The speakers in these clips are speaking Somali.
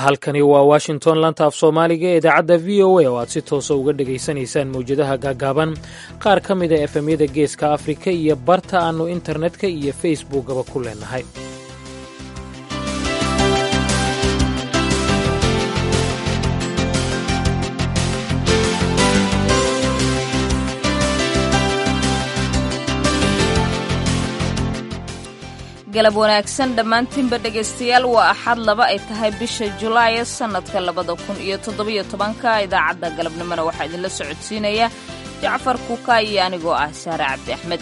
halkani waa washington lanta af soomaaliga ee idaacadda v o a oo aad si toosa uga dhegaysanaysaan mawjadaha gaagaaban qaar ka mida efemyada geeska afrika iyo barta aannu internetka iyo facebookaba ku leenahay galab wanaagsan dhammaantiinba dhegaystayaal waa axad laba ay tahay bisha julaayo sannadka labada kun iyo toddobiyo tobanka idaacadda galabnimona waxaa idinla socodsiinaya jacfar kuuka iyo anigoo ah saare cabdi axmed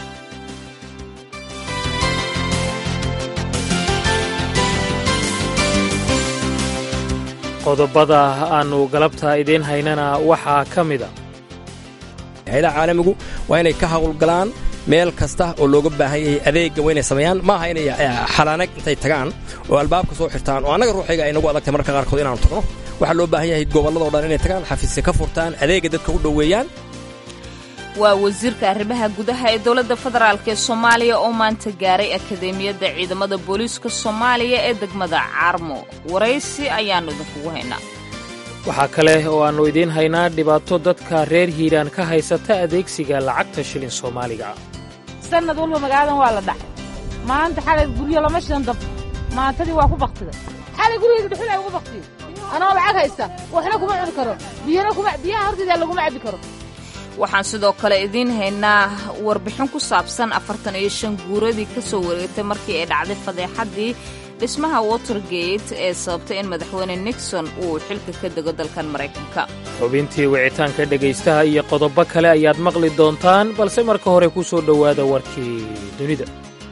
qodobada aannu galabta idiin haynana waxaa ka mida hayadaha caalamigu waa inay ka hawlgalaan meel kasta oo looga baahan yahay adeegga waa inay sameeyaan maaha inay xalaanag intay tagaan oo albaabka soo xirtaan oo annaga ruuxayga ay nagu adagtay mararka qaarkood inaanu tagno waxaa loo baahan yahay gobolladao dhan inay tagaan xafiisya ka furtaan adeegga dadka u dhoweeyaan waa wasiirka arrimaha gudaha ee dowladda federaalk ee soomaaliya oo maanta gaaray akadeemiyadda ciidamada booliiska soomaaliya ee degmada caarmo waraysi ayaannu idinkugu haynaa waxaa kale oo aannu idiin haynaa dhibaato dadka reer hiiraan ka haysata adeegsiga lacagta shilin soomaaliga ah sannad walba magaaladan waa la dhacay maanta xalay guryo lama shidan dab maantadii waa ku baktiday xalay gurigayga dhuxulay ugu baktiyey anoo lacag haysta waxna kuma cuni karo biyana kuma biyaha hortayda laguma cabbi karo waxaan sidoo kale idiin haynaa warbixin ku saabsan afartan iyo shan guuradii ka soo wareegtay markii ay dhacday fadeexaddii dhismaha watergate ee sababtay in madaxweyne nixon uu xilka ka dego dalkan maraykanka xubintii wicitaanka dhegaystaha iyo qodobo kale ayaad maqli doontaan balse marka hore ku soo dhowaada warkii dunida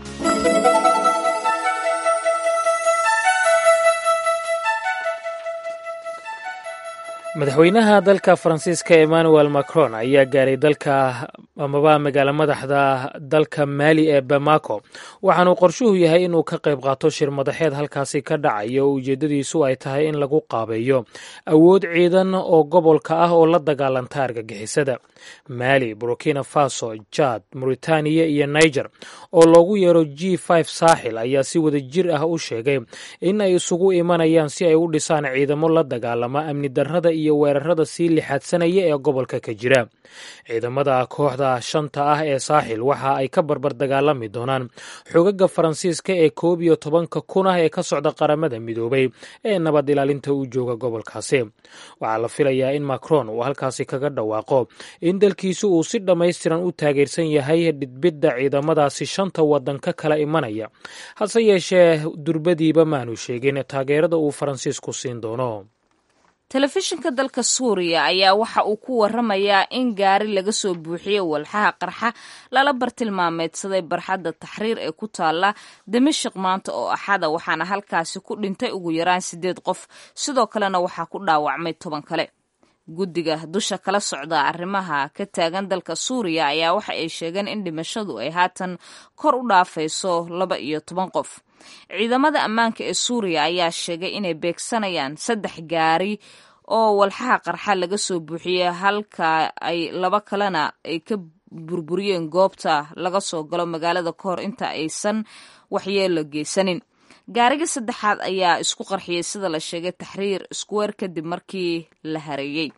madaxweynaha dalka faransiiska emmanuel macron ayaa gaaray dalka amaba magaalo madaxda dalka maali ee bamako waxaanuu qorshuhu yahay inuu ka qayb qaato shir madaxeed halkaasi ka dhacaya oo ujeeddadiisu ay tahay in lagu qaabeeyo awood ciidan oo gobolka ah oo la dagaalanta argagixisada maali burkina faso jad mauritaniya iyo niger oo loogu yeero g saaxil ayaa si wada jir ah u sheegay in ay isugu imanayaan si ay u dhisaan ciidamo la dagaalama amni darrada iyo weerarada sii lixaadsanaya ee gobolka ka jira ciidamada kooxda shanta ah ee saaxil waxa ay ka barbar dagaalami doonaan xogaga faransiiska ee koob iyo tobanka kun ah ee ka socda qaramada midoobay ee nabad ilaalinta u jooga gobolkaasi waxaa la filayaa in macron uu halkaasi kaga dhawaaqo in dalkiisu uu si dhammaystiran u taageersan yahay dhidbidda ciidamadaasi shanta waddan ka kala imanaya hase yeeshee durbadiiba maanu sheegin taageerada uu faransiisku siin doono telefishinka dalka suuriya ayaa waxa uu ku waramayaa in gaari laga soo buuxiyey walxaha qarxa lala bartilmaameedsaday barxadda taxriir ee ku taalla dimashik maanta oo axada waxaana halkaasi ku dhintay ugu yaraan siddeed qof sidoo kalena waxaa ku dhaawacmay toban kale guddiga dusha kala socda arrimaha ka taagan dalka suuriya ayaa waxa ay sheegeen in dhimashadu ay haatan kor u dhaafayso laba iyo toban qof ciidamada ammaanka ee suuriya ayaa sheegay inay beegsanayaan saddex gaari oo walxaha qarxa laga soo buuxiyey halka ay laba kalena ay ka burburiyeen goobta laga soo galo magaalada ka hor inta aysan waxyeelo geysanin gaariga saddexaad ayaa isku qarxiyey sida la sheegay taxriir square kadib markii la hareeyey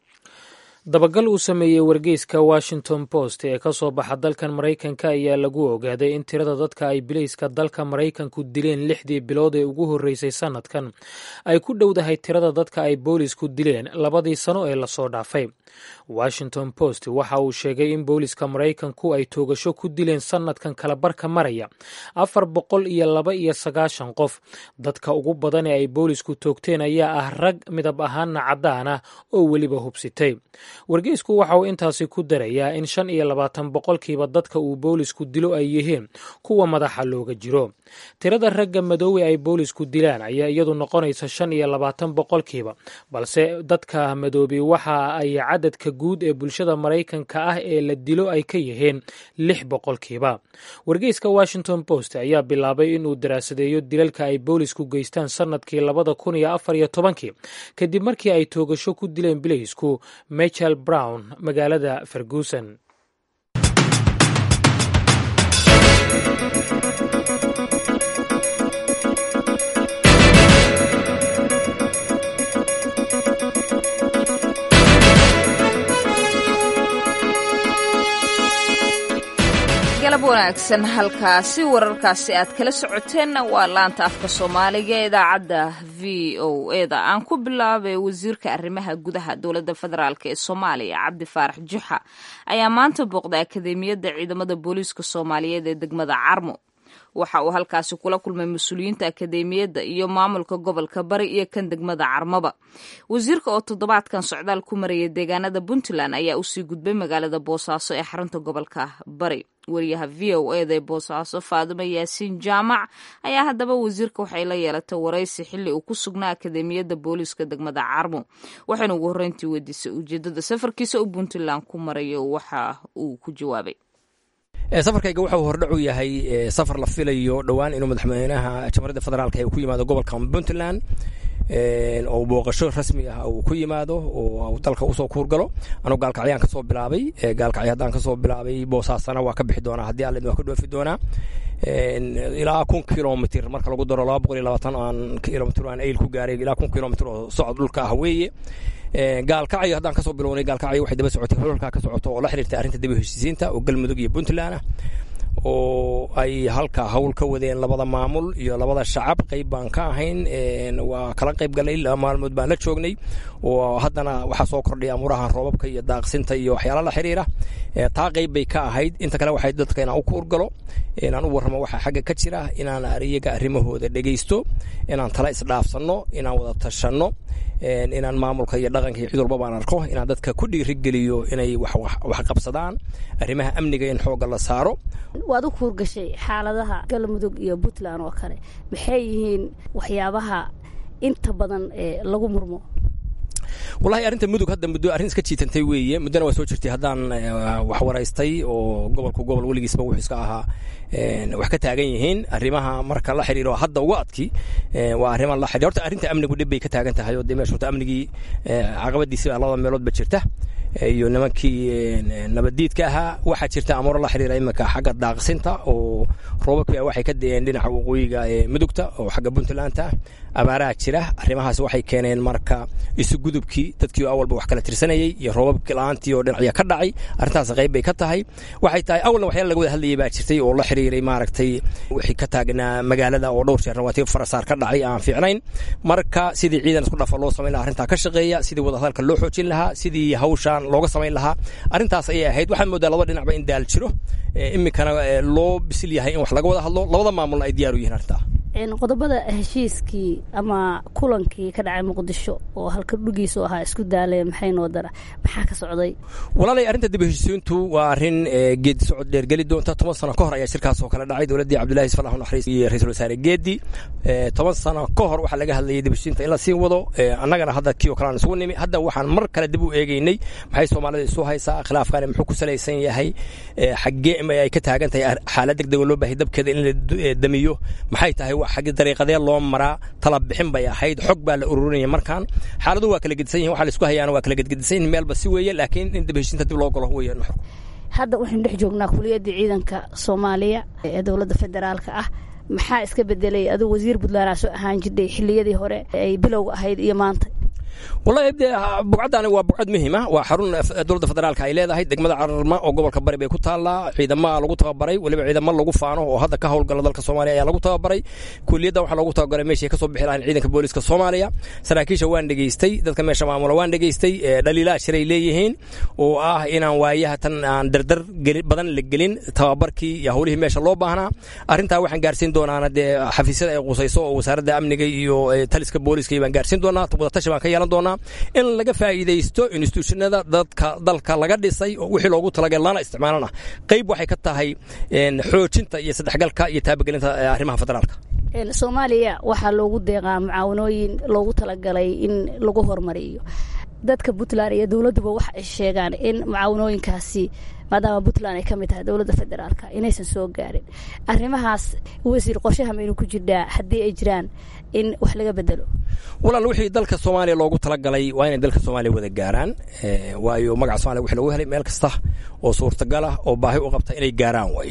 dabagal uu sameeyey wargeyska washington post ee ka soo baxa dalkan maraykanka ayaa lagu ogaaday in tirada dadka ay bilayska dalka maraykanku dileen lixdii bilood ee ugu horreysay sannadkan ay ku dhowdahay tirada dadka ay boolisku dileen labadii sano ee lasoo dhaafay washington post waxa uu sheegay in booliska maraykanku ay toogasho ku dileen sannadkan kalabarka maraya afar boqol iyo laba iyo sagaashan qof dadka ugu badan ee ay boolisku toogteen ayaa ah rag midab ahaanna caddaan ah oo weliba hubsitay wargeysku waxa uu intaasi ku darayaa in shan iyo labaatan boqolkiiba dadka uu boolisku dilo ay yihiin kuwa madaxa looga jiro tirada ragga madoowe ay boolisku dilaan ayaa iyadu noqonaysa shan iyo labaatan boqolkiiba balse dadka madoobi waxa ay cadadka guud ee bulshada maraykanka ah ee la dilo ay ka yihiin lix boqolkiiba wargeyska washington post ayaa bilaabay inuu daraasadeeyo dilalka ay boolisku geystaan sannadkii labada kun iyo afar iyo tobankii kadib markii ay toogasho ku dileen bilaysku michael brown magaalada ferguson wanaagsan halkaasi wararkaasi aad kala socoteenna waa laanta afka soomaaliga ee idaacadda v o eda aan ku bilaabay wasiirka arrimaha gudaha dowladda federaalk ee soomaaliya cabdi faarax juxa ayaa maanta booqday akademiyadda ciidamada booliiska soomaaliyeed ee degmada carmo waxa uu halkaasi kula kulmay mas-uuliyiinta akademiyadda iyo maamulka gobolka bari iyo kan degmada carmaba wasiirka oo toddobaadkan socdaal ku maraya deegaanada puntland ayaa usii gudbay magaalada boosaaso ee xarunta gobolka bari wariyaha v o eda ee boosaaso faadimo yaasiin jaamac ayaa haddaba wasiirka waxay la yeelatay waraysi xilli uu ku sugnaa akademiyadda booliiska degmada carmo waxayna ugu horreyntii weydiisay ujeedada safarkiisa uu puntland ku marayo waxa uu ku jawaabay safarkayga wuxuu hordhacu yahay safar la filayo dhowaan inuu madaxweynaha jamhuuriyadda federaalk uu ku yimaado gobolka puntland oo booqasho rasmi ah uu ku yimaado oo dalka usoo kuurgalo anuu gaalkacyaan kasoo bilaabay gaalkacyo haddaan kasoo bilaabay boosaasana waa ka bixi doonaa haddii alle waa ka dhoofi doonaa ilaa kun kilomitr marka lagu daro laba boqol iyo labaatan aan kilomitr aan ayl ku gaaray ilaa kun kilomitr oo socod dhulka ah weeye gaalkacyo haddaan kasoo bilownay gaalkacyo waxay daba socotay hololkaa ka socoto oo la xiriirtay arrinta daba heshiisiinta oo galmudug iyo puntland ah oo ay halka hawl ka wadeen labada maamul iyo labada shacab qayb baan ka ahayn waa kala qayb galnay laba maalmood baan la joognay oo haddana waxaa soo kordhay amuraha roobabka iyo daaqsinta iyo waxyaala la xiriira taa qayb bay ka ahayd inta kale waxay dadka inaan u kuurgalo inaan u warramo waxa xagga ka jira inaan iyaga arrimahooda dhegaysto inaan tala isdhaafsanno inaan wada tashanno inaan maamulka iyo dhaqanka iyo cid walba baan arko inaan dadka ku dhiirigeliyo inay wax qabsadaan arrimaha amniga in xoogga la saaro waad u kuurgashay xaaladaha galmudug iyo puntland oo kale maxay yihiin waxyaabaha inta badan ee lagu murmo wallahi arrinta mudug hadda muddo arrin iska jiitantay weeye muddona waa soo jirtay haddaan wax waraystay oo gobolku gobol weligiisba wuxuu iska ahaa wax ka taagan yihiin arrimaha marka la xiriiro hadda uga adki waa arrima la xiriir horta arrinta amnigu dhib bay ka taagan tahay oo dee meesha horta amnigii caqabadiisi baa labada meeloodba jirta iyo nimankii nabaddiidka ahaa waxaa jirta amuuro la xiriira iminka xagga daaqsinta oo roobabkii waxay ka deeen dhinaca waqooyiga ee mudugta oo xagga puntlandta abaaraha jira arrimahaas waxay keeneen marka isugudubkii dadkii awalba wax kala tirsanayey iyo roobabkii la-aantii oo dhinacya ka dhacay arrintaas qayb bay ka tahay waxay tahay awalna waxyaala laga wada hadlayay baa jirtay oo la xiriiray maaragtay wixii ka taagnaa magaalada oo dhowr jeer rawaatiib farasaar ka dhacay aan fiicnayn marka sidii ciidan isku dhafa loo samayn lahaa arrintaa ka shaqeeya sidii wadahadalka loo xoojin lahaa sidii hawshaan looga samayn lahaa arrintaas ayay ahayd waxaad moodaa laba dhinacba in daal jiro iminkana loo bisil yahay in wax laga wada hadlo labada maamulna ay diyaar u yihiin arrintaa qodobada heshiiskii ama kulankii ka dhacay muqdisho oo halka dhugiisu ahaa isku daalee maxay noo dara maxaa ka socday walaalay arrinta dib heshiisiintu waa arrin geedi socod dheergeli doonta toban sano ka hor ayaa shirkaas oo kale dhacay dowladdii cabdullahi isfalax naxariis iyo ra-iisul wasaare geedi toban sano ka hor waxaa laga hadlayay dib heshiisiinta in la sii wado annagana hadda kii oo kale aan isugu nimi hadda waxaan mar kale dib u eegeynay maxay soomaalida isu haysaa khilaafkani muxuu ku salaysan yahay xaggee ay ka taagan tahay xaalad degdeg oo loo baahay dabkeeda in la damiyo maxay tahay xaggi dariiqadee loo maraa tala bixin bay ahayd xog baa la ururinaya markaan xaaladuhu waa kala gedisan yihin waxa la isku hayaana waa kala gedgedisan yihin meelba si weeye laakiin in dib heshiinta dib loo galo weeye nuxurku hadda waxaynu dhex joognaa kuliyadda ciidanka soomaaliya ee dowladda federaalka ah maxaa iska bedelay aduu wasiir puntland soo ahaan jirtay xiliyadii hore ay bilowga ahayd iyo maanta wallahi dee bugcaddaani waa bugcad muhiima waa xarun dowladda federaalka ay leedahay degmada cararma oo gobolka bari bay ku taallaa ciidama lagu tababaray weliba ciidamo lagu faano oo hadda ka howlgala dalka soomaaliya ayaa lagu tababaray kuliyadda waxaa loogu tababaray meeshay kasoo bixi lahayn ciidanka booliska soomaaliya saraakiisha waan dhegaystay dadka meesha maamula waan dhegaystay dhaliilaa shiray leeyihiin oo ah inaan waayaha tan aan dardar badan la gelin tababarkii iyo howlihii meesha loo baahnaa arrintaa waxaan gaarsiin doonaana dee xafiisyada ay qusayso oo wasaaradda amniga iyo taliska booliska baan gaarsiin doonaa wadatashi baan ka yeelan doonaa in laga faa'iidaysto institutionada dadka dalka laga dhisay oo wixii loogu talagalay lana isticmaalana qayb waxay ka tahay xoojinta iyo saddexgalka iyo taabagelinta arrimaha federaalka soomaaliya waxaa loogu deeqaa mucaawanooyin loogu talagalay in lagu horumariyo dadka puntland iyo dowladduba waxa ay sheegaan in mucaawanooyinkaasi maadaama puntland ay ka mid tahay dowladda federaalka inaysan soo gaarin arrimahaas wasiir qorshaha maynu ku jirnaa haddii ay jiraan in wax laga bedelo walaal wixii dalka soomaaliya loogu talagalay waa inay dalka soomaaliya wada gaaraan waayo magaca somalia wixii lagu helay meel kasta oo suurtagal ah oo baahi u qabta inay gaaraan waaye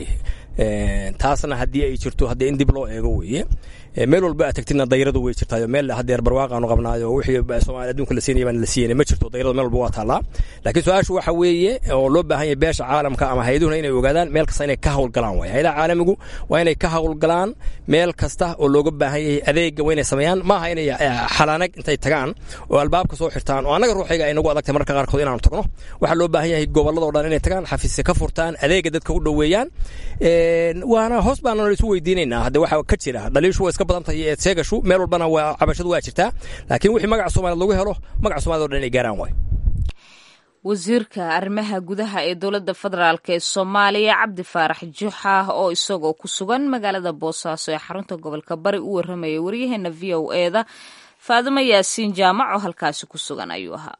taasna haddii ay jirto haddee in dib loo eego weeye meel walba aad tagtidna dayradu way jirtaayo meel hadeer barwaaqaanu qabnaayo wixii soomaaliya adduunka la siinaya baan la siiyeyna ma jirto dayradu meel walba waa taallaa laakiin su-aashu waxa weeye oo loo baahan yahay beesha caalamka ama hay-aduhuna inay ogaadaan meel kasta inay ka hawlgalaan waay hay-adaha caalamigu waa inay ka hawlgalaan meel kasta oo looga baahan yahay adeega waa inay sameeyaan maaha inay xalaanag intay tagaan oo albaabka soo xirtaan oo annaga ruuxayga ay nagu adagtay mararka qaarkood inaanu tagno waxaa loo baahan yahay gobolladoo dhan inay tagaan xafiisya ka furtaan adeega dadka u dhoweeyaan waana hoos baana isu weydiinaynaa hadde waxa ka jira dhaliishu waa iska badan tahay eed sheegashu meel walbana waa cabashadu waa jirtaa laakiin wixii magaca soomaaliyad lagu helo magaca soomaaliyad o dhan inay gaaraan waay wasiirka arrimaha gudaha ee dowladda federaalk ee soomaaliya cabdi faarax juxa oo isagoo ku sugan magaalada boosaaso ee xarunta gobolka bari u warramayay waryaheena v o eda faadimo yaasiin jaamac oo halkaasi ku sugan ayuu ahaa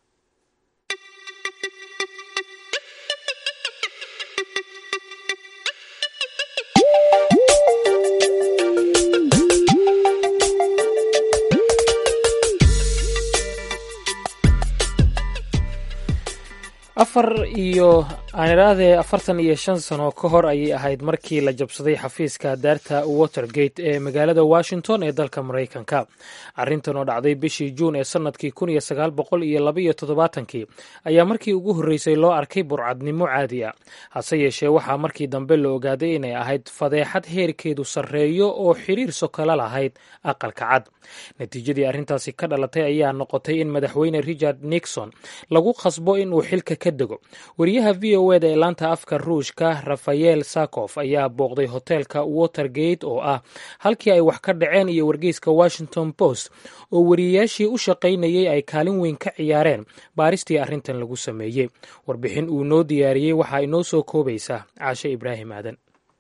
afar iyo aan idhaahdee afartan iyo shan sano ka hor ayay ahayd markii la jabsaday xafiiska daarta watergate ee magaalada washington ee dalka maraykanka arrintan oo dhacday bishii juun ee sannadkii kun iyo sagaal boqol iyo labaiyo toddobaatankii ayaa markii ugu horreysay loo arkay burcadnimo caadi a hase yeeshee waxaa markii dambe la ogaaday inay ahayd fadeexad heerkeedu sarreeyo oo xiriir sokala lahayd aqalka cad natiijadii arrintaasi ka dhalatay ayaa noqotay in madaxweyne richard nixon lagu khasbo inuu xilka ka dego wariyaha v o eda ee laanta afka ruushka rafael sakof ayaa booqday hoteelka watergate oo ah halkii ay wax ka dhaceen iyo wargeyska washington post oo wariyayaashii u shaqaynayay ay kaalin weyn ka ciyaareen baaristii arrintan lagu sameeyey warbixin uu noo diyaariyey waxaa inoo soo koobaysa caashe ibraahim aadan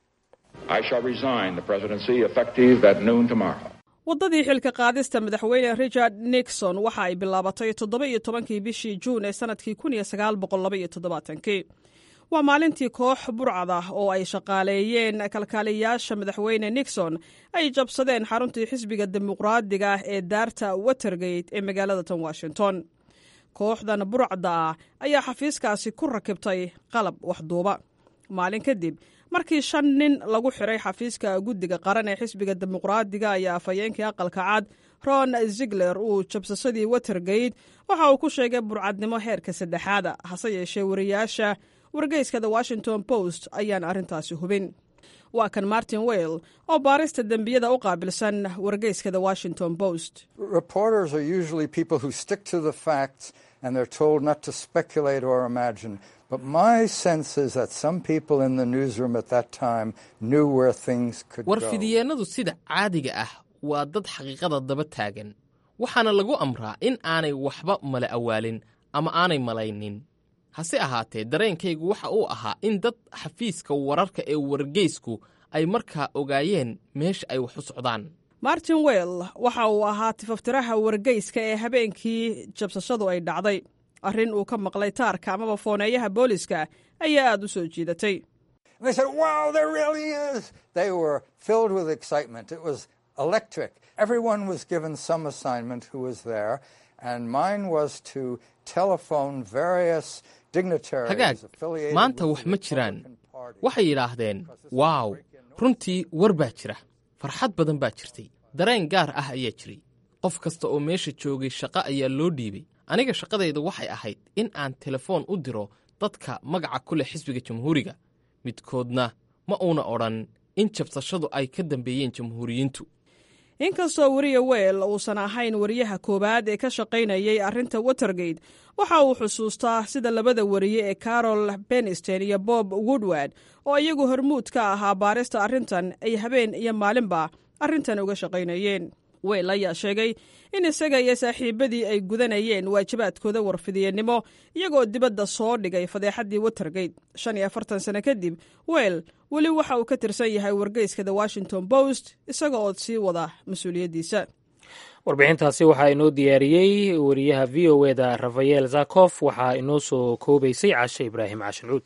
waddadii xilka qaadista madaxweyne richard nixon waxa ay bilaabatay toddoba iyo tobankii bishii juun ee sannadkii kun iyo sagaal boqol laba iyo toddobaatankii waa maalintii koox burcad ah oo ay shaqaaleeyeen kalkaaliyayaasha madaxweyne nixon ay jabsadeen xaruntii xisbiga dimuqraadiga ah ee daarta watergate ee magaalada tan washington kooxdan burcda ah ayaa xafiiskaasi ku rakibtay qalab waxduuba maalin kadib markii shan nin lagu xiray xafiiska guddiga qaran ee xisbiga dimuqraadiga ayaa afhayeenkii aqalka cad ron zigler uu jabsasadii watergate waxa uu ku sheegay burcadnimo heerka saddexaada hase yeeshee wariyaasha wargeyska the washington post ayaan arrintaasi hubin waa kan martin weil oo baarista dembiyada u qaabilsan wargeyska the washington post But my sense is that some people in the newsroom at that time knew where things could go. warfidyeenadu sida caadiga ah waa dad xaqiiqada daba taagan waxaana lagu amraa in aanay waxba mala awaalin ama aanay malaynin hase ahaatee dareenkaygu waxa uu ahaa in dad xafiiska wararka ee wargeysku ay markaa ogaayeen meesha ay wax u socdaan martin well waxa uu ahaa tifaftiraha wargeyska ee habeenkii jabsashadu ay dhacday arrin uu ka maqlay taarka amaba fooneeyaha booliska ayaa aad u soo jiidatay They said, wow, there really is. They were filled with excitement. It was electric. Everyone was given some assignment who was there, and mine was to telephone various dignitaries hagaag affiliated maanta with wax the ma jiraan Republican Party. waxay yidhaahdeen waaw runtii war baa jira farxad badan baa jirtay dareen gaar ah ayaa jiray qof kasta oo meesha joogay shaqo ayaa loo dhiibay aniga shaqadayda waxay ahayd in aan telefoon u diro dadka magaca ku leh xisbiga jamhuuriga midkoodna ma uuna odhan in jabsashadu ay ka dambeeyeen jamhuuriyiintu inkastoo weriya weel uusan ahayn wariyaha koowaad ee ka shaqaynayay arrinta watergate waxa uu xusuustaa sida labada wariye ee carol beniston iyo bob woodward oo iyagu hormuud ka ahaa baarista arrintan ay habeen iyo maalinba arrintan uga shaqaynayeen weel ayaa sheegay in isaga iyo saaxiibadii ay gudanayeen waajibaadkooda warfidyeenimo iyagoo dibadda soo dhigay fadeexaddii watergate shan iyo afartan sano kadib weel weli waxa uu ka tirsan yahay wargeyska the washington post isaga oo sii wada mas-uuliyaddiisa warbixintaasi waxaa inoo diyaariyey wariyaha v o eda rafael zakof waxaa inoo soo koobaysay cashe ibraahim cashinuud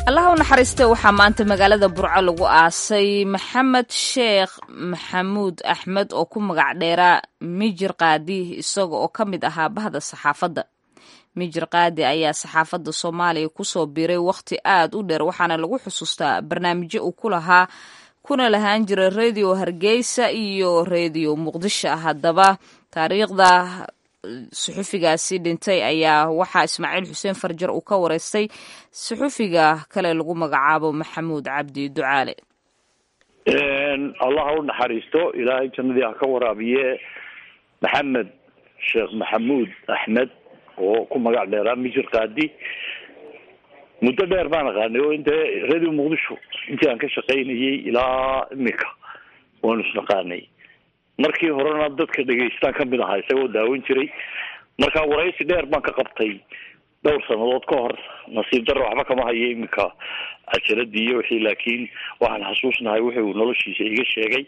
allaha u naxariiste waxaa maanta magaalada burco lagu aasay maxamed sheekh maxamuud axmed oo ku magac dheeraa mijir qaadi isaga oo ka mid ahaa bahda saxaafadda mijir qaadi ayaa saxaafadda soomaaliya kusoo biiray wakhti aad u dheer waxaana lagu xusuustaa barnaamijyo uu ku lahaa kuna lahaan jiray redio hargeysa iyo redio muqdisho haddaba taariikhda suxufigaasi dhintay ayaa waxaa ismaaciil xuseen farjar uu ka wareystay suxufiga kale lagu magacaabo maxamuud cabdi ducaale allah ha u naxariisto ilaahay jannadii ha ka waraabiye maxamed sheekh maxamuud axmed oo ku magac dheeraa mijir qaadi muddo dheer baan aqaanay oo inte radio muqdisho intii aan ka shaqaynayay ilaa imika waanu isnaqaanay markii horena dadka dhegeystaan kamid ahaa isagoo daawan jiray marka waraysi dheer baan ka qabtay dhowr sanadood ka hor nasiib darro waxba kama hayo iminka cajaladii iyo wixii laakiin waxaan xasuusnahay wuxuu noloshiisa iga sheegay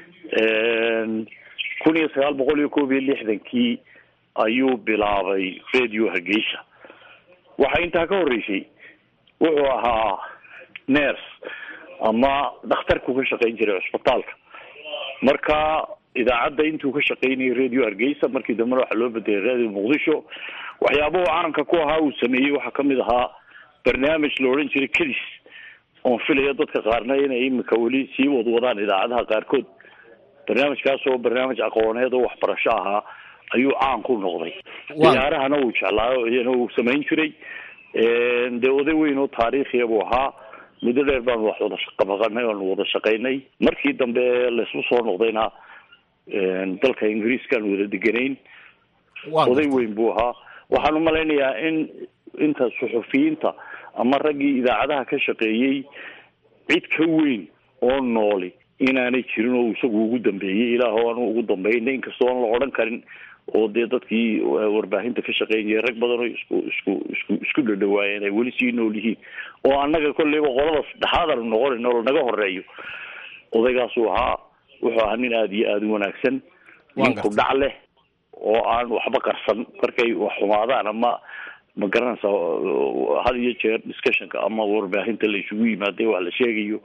kun iyo sagaal boqol iyo koob iyo lixdankii ayuu bilaabay radio hargeysa waxaa intaa ka horreysay wuxuu ahaa ners ama dhakhtarku ka shaqayn jiray cusbitaalka marka idaacadda intuu ka shaqaynayay radio hargeysa markii dambena waxaa loo bedelay radio muqdisho waxyaabahu caanka ku ahaa uu sameeyey waxaa kamid ahaa barnaamij la odhan jiray kadis oon filaya dadka qaarna inay imika weli sii wadwadaan idaacadaha qaarkood barnaamijkaas oo barnaamij aqooneed oo waxbarasho ahaa ayuu caan ku noqday ciyaarahana uu jeclaayo iyana uu samayn jiray dee oday weyn oo taariikhiya buu ahaa muddo dheer baanu wax wada shaqabaqanay oanu wada shaqaynay markii dambe laysku soo noqdayna dalka ingiriiskaan wada deganayn oday weyn buu ahaa waxaan umalaynayaa in inta suxufiyiinta ama raggii idaacadaha ka shaqeeyey cid ka weyn oo nooli inaanay jirin oo isagu ugu dambeeyey ilaah aanu ugu dambeynay inkastoo aan la odhan karin oo dee dadkii warbaahinta ka shaqeynayay rag badan oo isku isku isku isku dhadhawaayeen ay weli sii nool yihiin oo annaga kolleyba qolada saddexaad aanu noqonayn oo lanaga horeeyo odaygaasuu ahaa wuxuu ahaa nin aada iyo aada u wanaagsan nin ku dhac leh oo aan waxba qarsan markay wax xumaadaan ama ma garanaysa had iyo jeer discussionka ama warbaahinta la isugu yimaada wax la sheegayo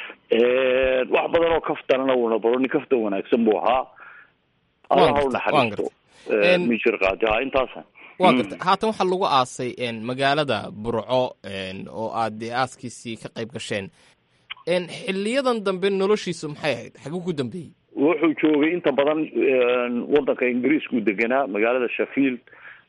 wax badan oo kaftanana uuna baro nin kaftan wanaagsan buu ahaa allaha u naxariisto mijir qaadi ha intaasa waa garta haatan waxaa lagu aasay magaalada burco oo aad dee aaskiisii ka qayb gasheen xiliyadan dambe noloshiisu maxay ahayd xaguu ku dambeeyey wuxuu joogay inta badan wadanka ingiriiskuu deganaa magaalada sheffield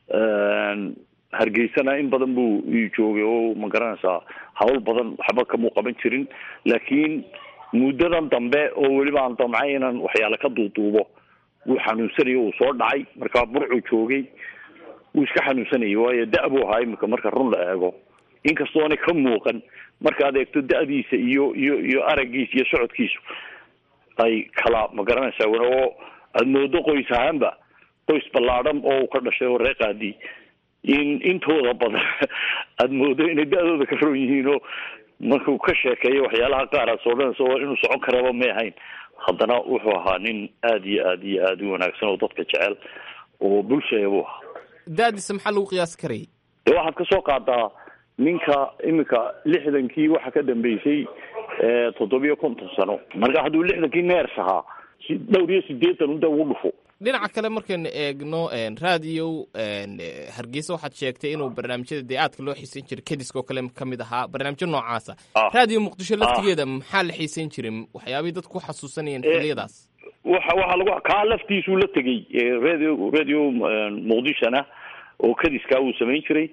hargeysana in badan buu joogay oo ma garanaysaa hawl badan waxba kamuu qaban jirin laakiin muddadan dambe oo weliba aan damcay inaan waxyaale ka duuduubo wuu xanuunsanaya uu soo dhacay markaa burcuu joogay wuu iska xanuunsanayay waayo da- buu ahaa imika marka run la eego inkastoona ka muuqan markaad eegto da-diisa iyo iyo iyo araggiisa iyo socodkiisu ay kala ma garanaysaa oo aada moodo qoys ahaanba qoys ballaadhan oo uu ka dhashay oo reeqaadii in intooda badan aada moodo inay da-dooda ka roon yihiin oo markuu ka sheekeeyo waxyaalaha qaar aad soodhanaysa oo inuu socon karaba may ahayn haddana wuxuu ahaa nin aada iyo aada iyo aada u wanaagsan oo dadka jecel oo bulshaya buu ahaa da-diisa maxaa lagu qiyaasi karayay dee waxaad ka soo qaadaa ninka imika lixdankii waxa ka dambeysay toddobiyo konton sano marka hadduu lixdankii neers ahaa dhowr iyo sideetan unta ugu dhufo dhinaca kale markaynu eegno radio hargeysa waxaad sheegtay inuu barnaamijyada dee aadka loo xiiseyn jiray kediska oo kale ka mid ahaa barnaamijyo noocaasa radio muqdisho laftigeeda maxaa la xiiseyn jiray waxyaabihii dadku ku xasuusanayeen xiliyadaas waxa waxaa lagu kaa laftiisuu la tegey radio radio muqdishona oo kadiskaa uu samayn jiray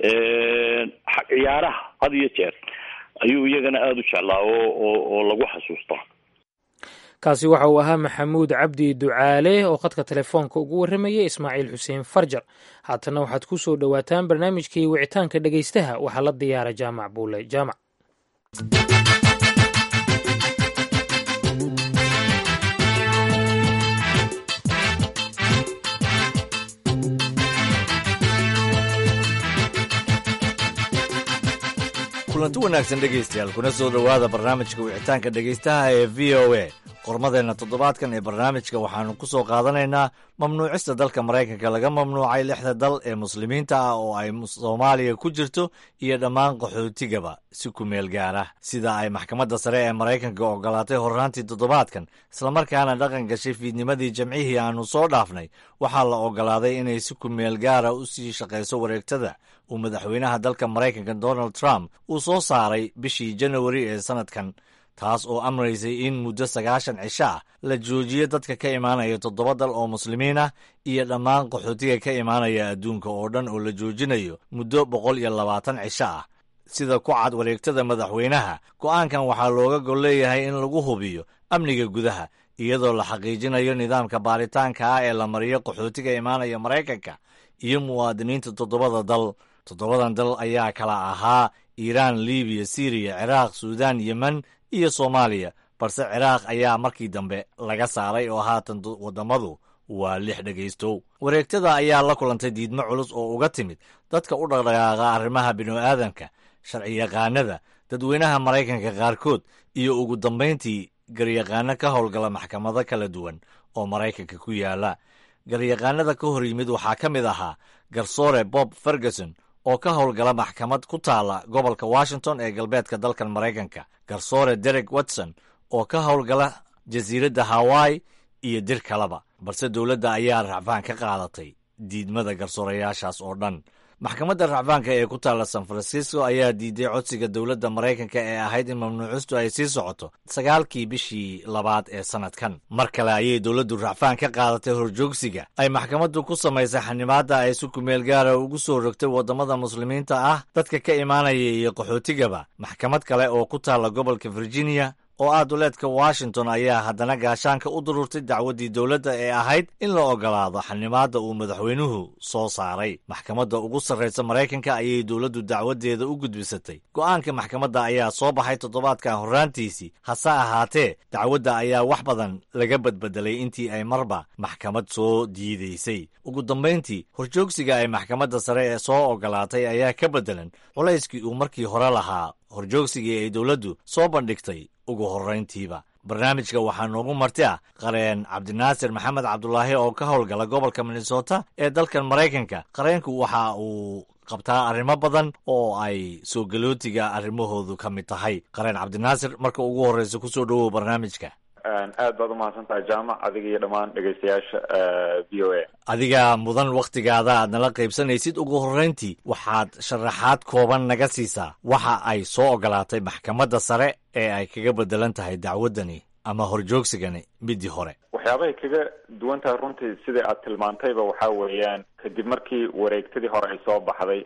ciyaaraha had iyo jeer ayuu iyagana aada u jeclaa oo oo oo lagu xasuustaa kaasi waxa uu ahaa maxamuud cabdi ducaale oo khadka telefoonka ugu warramayay ismaaciil xuseen farjar haatana waxaad ku soo dhowaataan barnaamijkii wicitaanka dhegaystaha waxaa la diyaara jaamac buule jaamac kulanti wanaagsan dhegaystayaal kuna soo dhowaada barnaamijka wicitaanka dhegaystaha ee v o a qormadeenna toddobaadkan ee barnaamijka waxaannu ku soo qaadanaynaa mamnuucista dalka maraykanka laga mamnuucay lixda dal ee muslimiinta ah oo ay soomaaliya ku jirto iyo dhammaan qaxootigaba si ku meel gaara sida ay maxkamadda sare ee maraykanka ogolaatay horraantii toddobaadkan islamarkaana dhaqan gashay fiidnimadii jamcihii aannu soo dhaafnay waxaa la ogolaaday inay si ku meel gaara u sii shaqayso wareegtada uu madaxweynaha dalka maraykanka donald trump uu soo saaray bishii janawari ee sannadkan taas oo amraysay in muddo sagaashan cisho ah la joojiyo dadka ka imaanaya toddoba dal oo muslimiin ah iyo dhammaan qaxootiga ka imaanaya adduunka oo dhan oo la joojinayo muddo boqol iyo labaatan cisho ah sida ku cad wareegtada madaxweynaha go'aankan waxaa looga gol leeyahay in lagu hubiyo amniga gudaha iyadoo la xaqiijinayo nidaamka baaritaanka ah ee la mariyo qaxootiga imaanaya maraykanka iyo muwaadiniinta toddobada dal toddobadan dal ayaa kala ahaa iiraan libiya siriya ciraaq suudaan yemen iyo soomaaliya balse ciraaq ayaa markii dambe laga saaray oo haatan waddamadu waa lix dhegaystow wareegtada ayaa la kulantay diidmo culus oo uga timid dadka u dhaqdhaqaaqa arrimaha bini'aadamka sharciyaqaanada dadweynaha maraykanka qaarkood iyo ugu dambayntii garyaqaano ka howlgala maxkamado kala duwan oo maraykanka ku yaala garyaqaanada ka hor yimid waxaa ka mid ahaa garsoore bob ferguson oo ka howlgala maxkamad ku taala gobolka washington ee galbeedka dalkan maraykanka garsoore derek watson oo ka howlgala jasiiradda hawaii iyo dir kaleba balse dowladda ayaa racfaan ka qaadatay diidmada garsoorayaashaas oo dhan maxkamadda racfaanka ee ku taalla san francisco ayaa diiday codsiga dowladda maraykanka ee ahayd in mamnuucistu ay sii socoto sagaalkii bishii labaad ee sannadkan mar kale ayay dowladdu racfaan ka qaadatay horjoogsiga ay maxkamaddu ku samaysay xanimaadda ay si kumeel gaara ugu soo rogtay waddamada muslimiinta ah dadka ka imaanaya iyo qaxootigaba maxkamad kale oo ku taalla gobolka virginia oo ah duleedka washington ayaa haddana gaashaanka u dururtay dacwaddii dowladda ee ahayd in la ogolaado xanimaadda uu madaxweynuhu soo saaray maxkamadda ugu sarraysa maraykanka ayay dowladdu dacwaddeeda u gudbisatay go'aanka maxkamadda ayaa soo baxay toddobaadkan horraantiisii hase ahaatee dacwadda ayaa wax badan laga badbedelay intii ay marba maxkamad soo diidaysay ugu dambayntii horjoogsiga ay maxkamadda sare ee soo ogolaatay ayaa ka beddelan culayskii uu markii hore lahaa horjoogsigii ay dowladdu soo bandhigtay ugu horrayntiiba barnaamijka waxaa noogu marti ah qareen cabdinaasir maxamed cabdulaahi oo ka howlgala gobolka minnesota ee dalkan maraykanka qareenku waxa uu qabtaa arrimo badan oo ay soo galootiga arrimahoodu ka mid tahay qareen cabdinaasir marka ugu horreysa kusoo dhowow barnaamijka aad baad umahadsan tahay jaamac adiga iyo dhammaan dhegaystayaasha v o a adiga mudan wakhtigaada aad nala qaybsanaysid ugu horrayntii waxaad sharaxaad kooban naga siisaa waxa ay soo ogolaatay maxkamadda sare ee ay kaga beddelan tahay dacwaddani ama horjoogsigani midii hore waxyaabahay kaga duwan tahay runtii sidai aad tilmaantayba waxaa weeyaan kadib markii wareegtadii hore ay soo baxday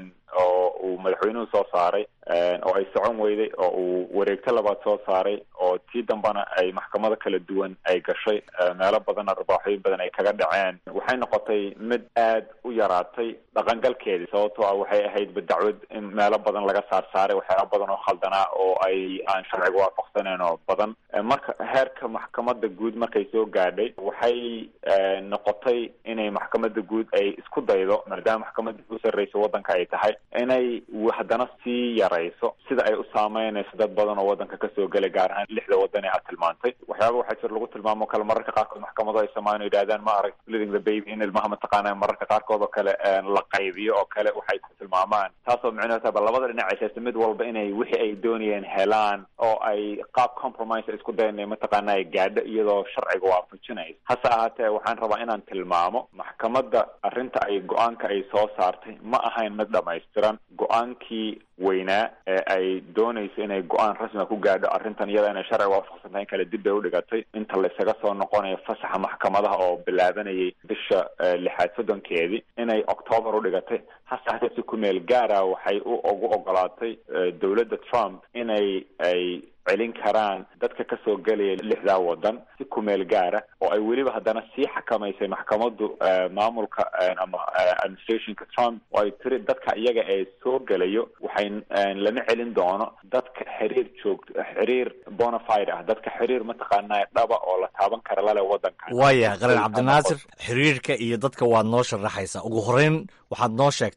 oo uu madaxweynuhu soo saaray oo ay socon weyday oo uu wareegto labaad soo saaray oo tii dambana ay maxkamado kala duwan ay gashay meelo badan arbaaxooyin badan ay kaga dhaceen waxay noqotay mid aad u yaraatay dhaqangalkeedii sababtoo ah waxay ahaydba dacwad in meelo badan laga saar saaray waxyaaba badan oo khaldanaa oo ay aan sharciga waafaqsaneyn oo badan marka heerka maxkamada guud markay soo gaadhay waxay noqotay inay maxkamada guud ay isku daydo maadaama maxkamada u sarreysa waddanka ay tahay inay haddana sii yarayso sida ay u saameynayso dad badan oo waddanka kasoo gelay gaar ahaan lixda waddan ee aad tilmaantay waxyaaba waxaa jir lagu tilmaamo kale mararka qaarkood maxkamado ay samaan o yidhahdaan ma arag living the baby in ilmaha mataqaana mararka qaarkood oo kale la qaybiyo oo kale waxay ku tilmaamaan taasoo micnuhu tahay ba labada dhinac haysta mid walba inay wixii ay doonayeen helaan oo ay qaab compromise ay isku dayan mataqaana ay gaadho iyadoo sharciga waafajinaysa hase ahaatee waxaan rabaa inaan tilmaamo maxkamadda arrinta ay go-aanka ay soo saartay ma ahayn mid dhamaystiran go-aankii weynaa ee ay doonayso inay go-aan rasmiga ku gaadho arrintan iyada inay sharciga waafaqsan tahay in kale dib bay udhigatay inta la isaga soo noqonayo fasaxa maxkamadaha oo bilaabanayay bisha lixaad soddonkeedii inay octoobar udhigatay hase haatee si ku meel gaara waxay u ugu ogolaatay dowladda trump inay ay celin karaan dadka kasoo gelaya lixdaa waddan si kumeel gaara oo ay weliba haddana sii xakamaysay maxkamadu maamulka ama administrationka trump oo ay tiri dadka iyaga ee soo gelayo waxay lama celin doono dadka xiriir joogto xiriir bonafide ah dadka xiriir mataqaanaa dhaba oo la taaban kara lale waddanka waaya qareen cabdinaasir xiriirka iyo dadka waad noo sharaxaysaa ugu horreyn waxaad noo sheegtaa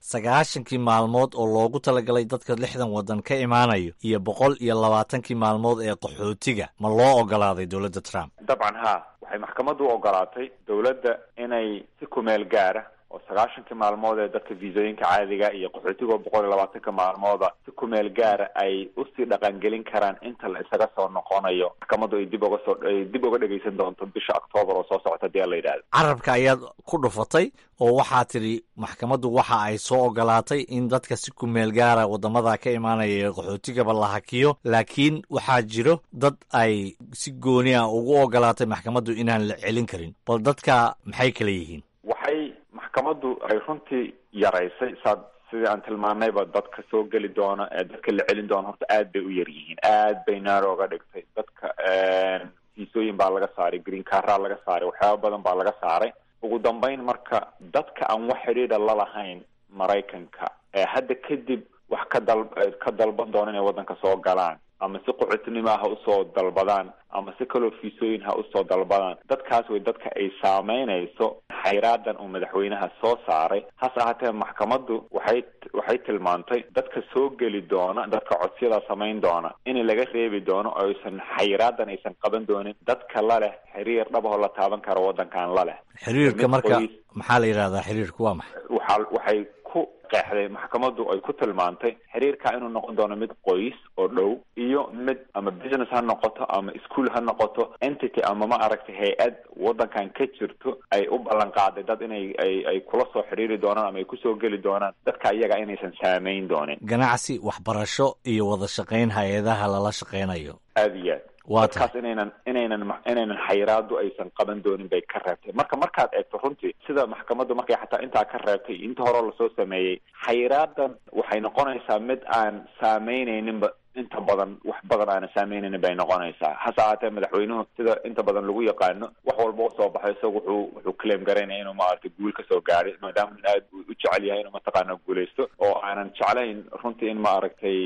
sagaashankii maalmood oo loogu talagalay dadka lixdan waddan ka imaanayo iyo boqol iyo labaatankii maalmood ee qaxootiga ma loo ogolaaday dowladda trump dabcan ha waxay maxkamaddu u ogolaatay dowladda inay si kumeel gaara oo sagaashankii maalmood ee dadka viisooyinka caadiga iyo qaxootiga boqol iyo labaatanka maalmooda si kumeel gaara ay usii dhaqangelin karaan inta la isaga soo noqonayo maxkamaddu ay dib uga soo ay dib uga dhegaysan doonto bisha octoobar oo soo socota hadii la yidhahdo carabka ayaad ku dhufatay oo waxaa tidhi maxkamaddu waxa ay soo ogolaatay in dadka si kumeel gaara waddamada ka imaanaya ee qaxootigaba la hakiyo laakiin waxaa jiro dad ay si gooni ah ugu ogolaatay maxkamaddu inaan la celin karin bal dadka maxay kala yihiin waxay maxkamaddu ay runtii yaraysay saad sidii aan tilmaanayba dadka soo geli doona ee dadka la celin doona horta aad bay u yar yihiin aad bay naaro oga dhigtay dadka fiisooyin baa laga saaray green carraa laga saaray waxyaaba badan baa laga saaray ugu dambeyn marka dadka aan wax xidhiidha lalahayn maraykanka ee hadda kadib wax ka dal ka dalban doona inay waddanka soo galaan ama si qaxootinimo ha usoo dalbadaan ama si kaloo fiisooyin ha usoo dalbadaan dadkaas way dadka ay saameynayso xayraadan uu madaxweynaha soo saaray hase ahaatee maxkamaddu waxay waxay tilmaantay dadka soo geli doona dadka codsiyada samayn doona in laga reebi doono oo aysan xayraadan aysan qaban doonin dadka la leh xiriir dhabahoo la taaban karo waddankan la leh xiriirka marka maxaa la yidhahdaa xiriirku waa maxay waxaa waxay ku qeexday maxkamaddu ay ku tilmaantay xiriirka inuu noqon doono mid qoys oo dhow iyo mid ama business ha noqoto ama school ha noqoto entity ama ma aragtay hay-ad waddankan ka jirto ay u ballan qaaday dad inay ay ay kula soo xiriiri doonaan ama ay kusoo geli doonaan dadka iyaga inaysan saameyn doonin ganacsi waxbarasho iyo wada shaqayn hay-adaha lala shaqaynayo aada iyo aad waa dadkaas inaynan inaynan inaynan xayiraadu aysan qaban doonin bay ka reebtay marka markaad eegto runtii sida maxkamaddu markay xataa intaa ka reebtay inta horeo lasoo sameeyey xayiraadan waxay noqonaysaa mid aan saameynayninba inta badan wax badan aana saameynaynin bay noqonaysaa hase ahaatee madaxweynuhu sida inta badan lagu yaqaano wax walba u soo baxay isaga wuxuu wuxuu claim garaynaya inuu maaragtay guul kasoo gaaray maadaama in aad u jecel yahay inuu mataqaana guulaysto oo aanan jeclayn runtii in maaragtay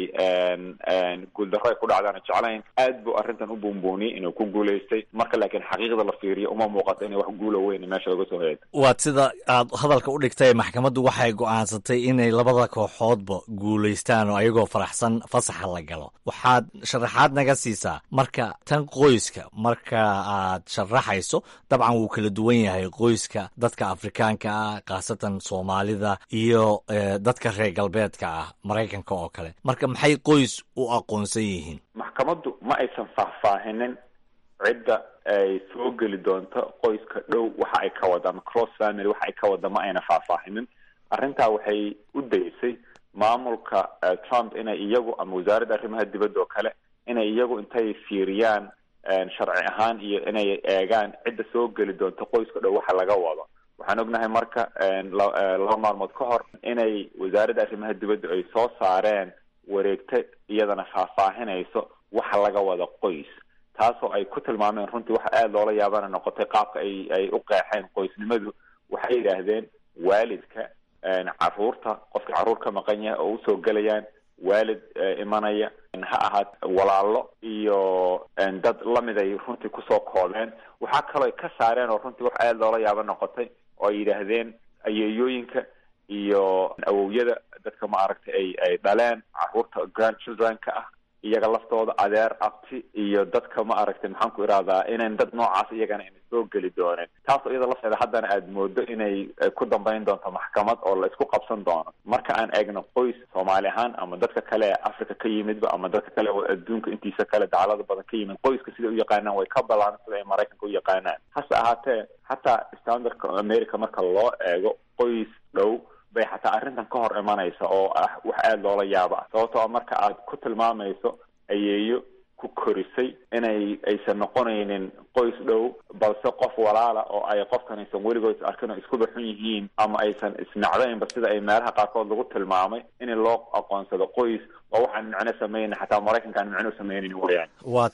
guuldarro ay ku dhacdaana jeclayn aad buu arrintan u buunbuuniyey inuu ku guulaystay marka laakiin xaqiiqda la fiiriyo uma muuqato inay wax guula weyn meesha laga soo heedo waad sida aad hadalka u dhigtay maxkamaddu waxay go'aansatay inay labada kooxoodba guulaystaan oo ayagoo faraxsan fasaxa la galo waxaad sharaxaad naga siisaa marka tan qoyska marka aad sharaxayso dabcan wuu kala duwan yahay qoyska dadka afrikaanka ah khaasatan soomaalida iyo dadka reer galbeedka ah maraykanka oo kale marka maxay qoys u aqoonsan yihiin maxkamaddu ma aysan faahfaahinin cidda ay soo geli doonto qoyska dhow waxa ay ka wada ama cross family waxa ay ka wada ma ayna faahfaahinin arrintaa waxay u daysay maamulka trump inay iyagu ama wasaaradda arrimaha dibadda oo kale inay iyagu intay fiiriyaan sharci ahaan iyo inay eegaan cidda soo geli doonto qoyska dhow waxa laga wado waxaan ognahay marka laba maalmood ka hor inay wasaaradda arrimaha dibadda ay soo saareen wareegta iyadana faahfaahinayso waxa laga wada qoys taasoo ay ku tilmaameen runtii waxa aada loola yaabana noqotay qaabka ay ay u qeexeen qoysnimadu waxay yidhaahdeen waalidka caruurta qofka caruur ka maqan yahay oo usoo gelayaan waalid imanaya ha ahaat walaalo iyo dad lamid ay runtii kusoo koobeen waxaa kaloo ay ka saareen oo runtii wax aada loola yaabo noqotay oo ay yidhaahdeen ayeeyooyinka iyo awowyada dadka ma aragtay ay ay dhaleen caruurta grandchildren-ka ah iyaga laftooda adeer abti iyo dadka ma aragtay maxaan ku irahdaa inayn dad noocaas iyagana ina soo geli dooneen taasoo iyada lafteeda haddana aada moodo inay ku dambeyn doonto maxkamad oo la isku qabsan doono marka aan eegno qoys soomaali ahaan ama dadka kale ee africa ka yimidba ama dadka kale oo adduunka intiisa kale dacalada badan ka yimid qoyska siday u yaqaanaan way ka ballaan sida ay maraykanka u yaqaanaan hase ahaatee xataa standardka america marka loo eego qoys dhow bay xataa arrintan ka hor imanaysa oo ah wax aada loola yaabo ah sababtoo marka aad ku tilmaamayso ayeeyo ku korisay inay aysan noqonaynin qoys dhow balse qof walaala oo ay qofkan aysan weligood arkin oo iskuba xun yihiin ama aysan isnacdaynba sida ay meelaha qaarkood lagu tilmaamay in loo aqoonsado qoys oo waxaan micno sameynin xataa maraykanka aan micno sameynin wayaan waa tahay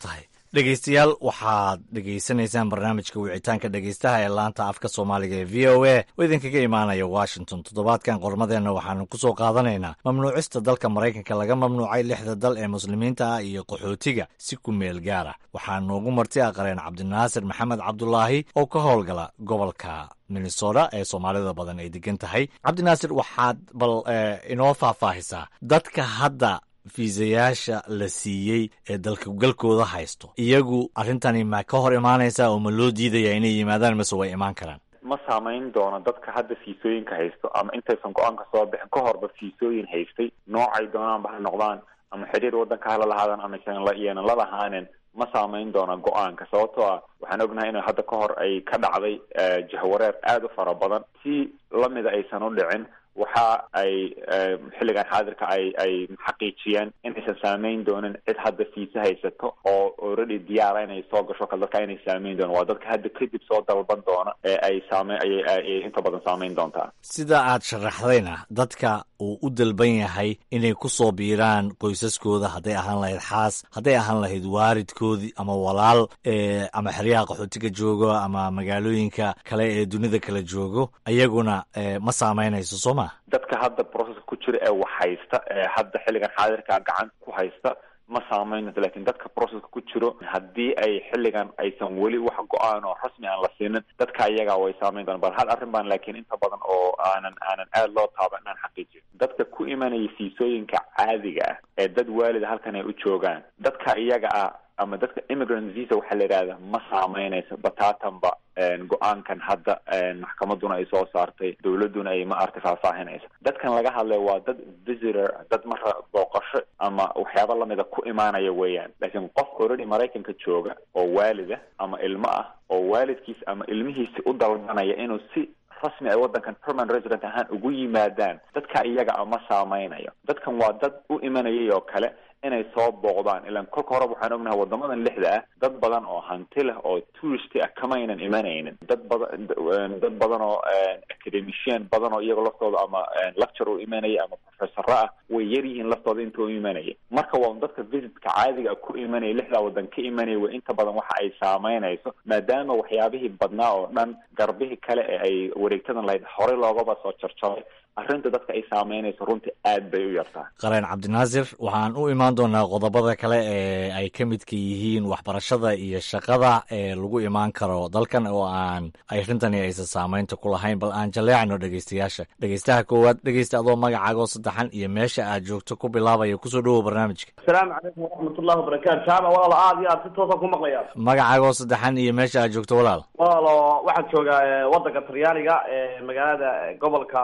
dhegeystayaal waxaad dhegeysanaysaan barnaamijka wicitaanka dhegeystaha ee laanta afka soomaaliga ee v o a oo idinkaga imaanaya washington toddobaadkan qormadeenna waxaanu ku soo qaadanaynaa mamnuucista dalka maraykanka laga mamnuucay lixda dal ee muslimiinta ah iyo qaxootiga si ku meel gaara waxaa noogu marti aqreen cabdinaasir maxamed cabdulaahi oo ka howlgala gobolka minnesota ee soomaalida badan ay degan tahay cabdinaasir waxaad bal inoo faahfaahisaa dadka hadda fiisayaasha la siiyey ee dalkagalkooda haysto iyagu arrintani ma ka hor imaanaysaa oo ma loo diidaya inay yimaadaan mase way imaan karaan ma saamayn doono dadka hadda fiisooyinka haysto ama intaysan go-aanka soo bixin ka horba fiisooyin haystay noocay doonaanba ha noqdaan ama xiriir waddanka hala lahaadaan ama iyanan la lahaanin ma saamayn doona go-aanka sababtoo ah waxaan ognahay in hadda ka hor ay ka dhacday jahwareer aada u fara badan si lamida aysan u dhicin waxa ay xilligan xaadirka ay ay xaqiijiyeen inaysan saameyn doonin cid hadda fiisa haysato oo already diyaara inay soo gasho kale dadka inay saameyn doonin waa dadka hadda kadib soo dalban doona ee ay saame ayay inta badan saameyn doontaa sida aad sharaxdayna dadka uu u dalban yahay inay ku soo biiraan qoysaskooda hadday ahaan lahayd xaas hadday ahaan lahayd waaridkoodii ama walaal ama xeryaha qaxootiga joogo ama magaalooyinka kale ee dunida kala joogo ayaguna ma saameynayso soo ma dadka hadda processka ku jira ee wax haysta ee hadda xilligan xaadirka gacan ku haysta ma saameynayso lakin dadka processka ku jiro haddii ay xilligan aysan weli wax go-aan oo rasmi aan la siinin dadka iyaga way saameyn doona bal hal arrin baan laakiin inta badan oo aanan aanan aada loo taaban inaan xaqiijiyo dadka ku imanaya fiisooyinka caadiga ah ee dad waalida halkan ay u joogaan dadka iyaga ah ama dadka immigrant visa waxaa la yidhahda ma saameynayso bataatanba go-aankan hadda maxkamaduna ay soo saartay dowladuna ay ma artay faahfaahinaysa dadkan laga hadlay waa dad visitor dad mara booqasho ama waxyaaba lamida ku imaanaya weeyaan laakiin qof already maraykanka jooga oo waalida ama ilmo ah oo waalidkiis ama ilmihiisi u dalbanaya inuu si rasmi ay waddankan permanent resident ahaan ugu yimaadaan dadka iyaga a ma saameynayo dadkan waa dad u imanayay oo kale inay soo booqdaan ilaan kolka horeba waxaan ognahay wadamadan lixda ah dad badan oo hanti leh oo tourist ah kama aynan imanaynin dad badan dad badan oo academician badan oo iyaga laftooda ama lecture u imanaya ama professoro ah way yar yihiin laftooda inta u imanaya marka waa dadka visitka caadiga ku imanaya lixdaa wadan ka imanaya way inta badan waxa ay saameynayso maadaama waxyaabihii badnaa oo dhan garbihii kale ee ay wareegtadan lahayd horey loogaba soo jarjaray arrinta dadka ay saameynayso runtii aad bay u yartaa qareen cabdinaasir waxaan u imaan doonaa qodobada kale ee ay ka midka yihiin waxbarashada iyo shaqada ee lagu imaan karo dalkan oo aan arrintani aysan saameynta ku lahayn bal aan jaleecno dhegeystayaasha dhegeystaha koowaad dhegeysta adoo magacaaga oo saddexan iyo meesha aad joogto ku bilaabaya kusoo dhowow barnaamijka asalaamu calaykum waraxmatullahi wabarakaatu jaama walaalo aad iyo aad si toosa ku maqlaya magacaaga oo saddexan iyo meesha aad joogto walaal walaalo waxaan joogaa waddanka talyaaniga magaalada gobolka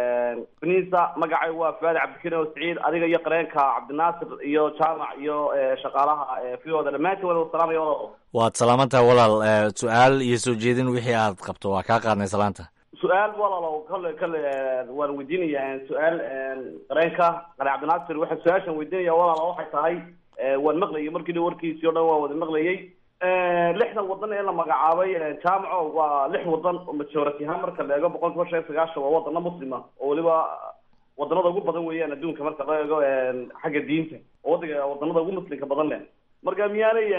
beniisa magacay waa fuaadi cabdikariim oo siciid adiga iyo qareenka cabdinaasir iyo jaamac iyo shaqaalaha fiyooda dhammaantiin wada salaamaya walaalo waad salaamantaha walaal su-aal iyo soo jeedin wixii aad qabto waa kaa qaadnay salaanta su-aal walaalo kale kale waan weydiinaya su-aal qareenka qare cabdinaasir waxa su-aashan weydiinaya walaalo waxay tahay waan maqlayay markii dha warkiisii o dhan waan wada maqlayay lixdan wadan ee la magacaabay jaamaco waa lix wadan oo majority ahaan marka la eego boqol kiiba shan iyo sagaashan waa wadano muslima oo weliba wadanada ugu badan weeyaan adduunka marka la eego xagga diinta oo wadanka wadanada ugu muslimka badan leh marka miyaanay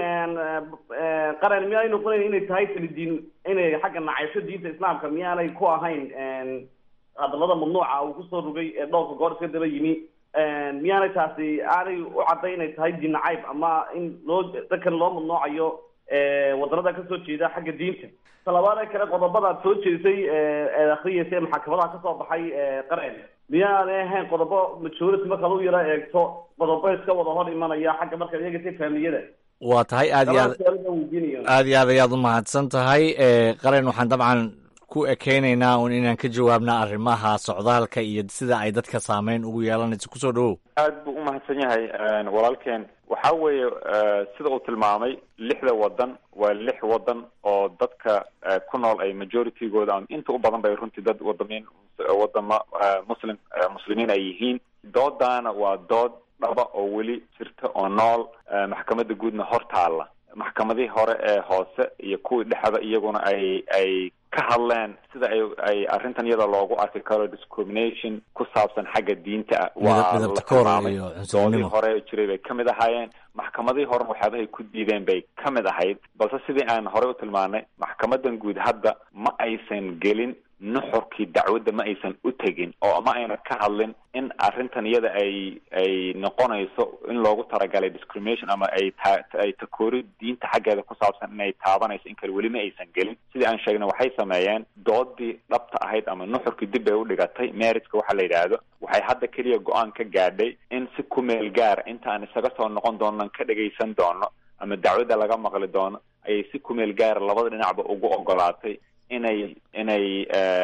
qaran miyaanay noqonayn inay tahay kalidiin inay xagga nacaysho diinta islaamka miyaanay ku ahayn hadalada mamnuuca uu kusoo rogay ee dhowrka goor iska daba yimi miyaanay taasi aanay u cadday inay tahay diin nacayb ama in loo dadkan loo mamnuucayo wadanada kasoo jeeda xagga diinta talabaad ee kale qodobada aad soo jeedisay eed akriyaysa ee maxakamadaha kasoo baxay qaren miyaanay ahayn qodobo majority markaad u yara eegto qodobo iska wada hor imanaya xagga markaad eegaysay faamiliyada waa tahay aad iyo aad aad iyo aad ayaad umahadsan tahay qaren waxaan dabcan ku ekeynaynaa un inaan ka jawaabna arrimaha socdaalka iyo sida ay dadka saameyn ugu yeelanayso kusoo dhawow aad buu umahadsan yahay walaalkeen waxa weeye sida uu tilmaamay lixda wadan waa lix wadan oo dadka ku nool ay majoritygooda ama inta u badan bay runtii dad wadamiin wadama muslim muslimiin ay yihiin doodaana waa dood dhaba oo weli jirta oo nool maxkamadda guudna hor taalla maxkamadihii hore ee hoose iyo kuwii dhexda iyaguna ay ay ka hadleen sida ay ay arrintan iyada loogu arki karo discrimination ku saabsan xagga diinta ah waa la tilmaamay doodii hore jiray bay ka mid ahaayeen maxkamadihii hore waxyaabahay ku diideen bay ka mid ahayd balse sidii aan horey u tilmaanay maxkamadan guud hadda ma aysan gelin nuxurkii dacwadda ma aysan u tegin oo ma ayna ka hadlin in arrintan iyada ay ay noqonayso in loogu talagalay discrimination ama ay ta ay takoori diinta xaggeeda ku saabsan inay taabanayso in kale weli ma aysan gelin sidii aan sheegnay waxay sameeyeen doodii dhabta ahayd ama nuxurkii dib bay u dhigatay meritska waxa la yidhaahdo waxay hadda keliya go-aan ka gaadhay in si ku meel gaara inta aan isaga soo noqon doonan ka dhagaysan doono ama dacwadda laga maqli doono ayay si ku meel gaara labada dhinacba ugu ogolaatay inay inay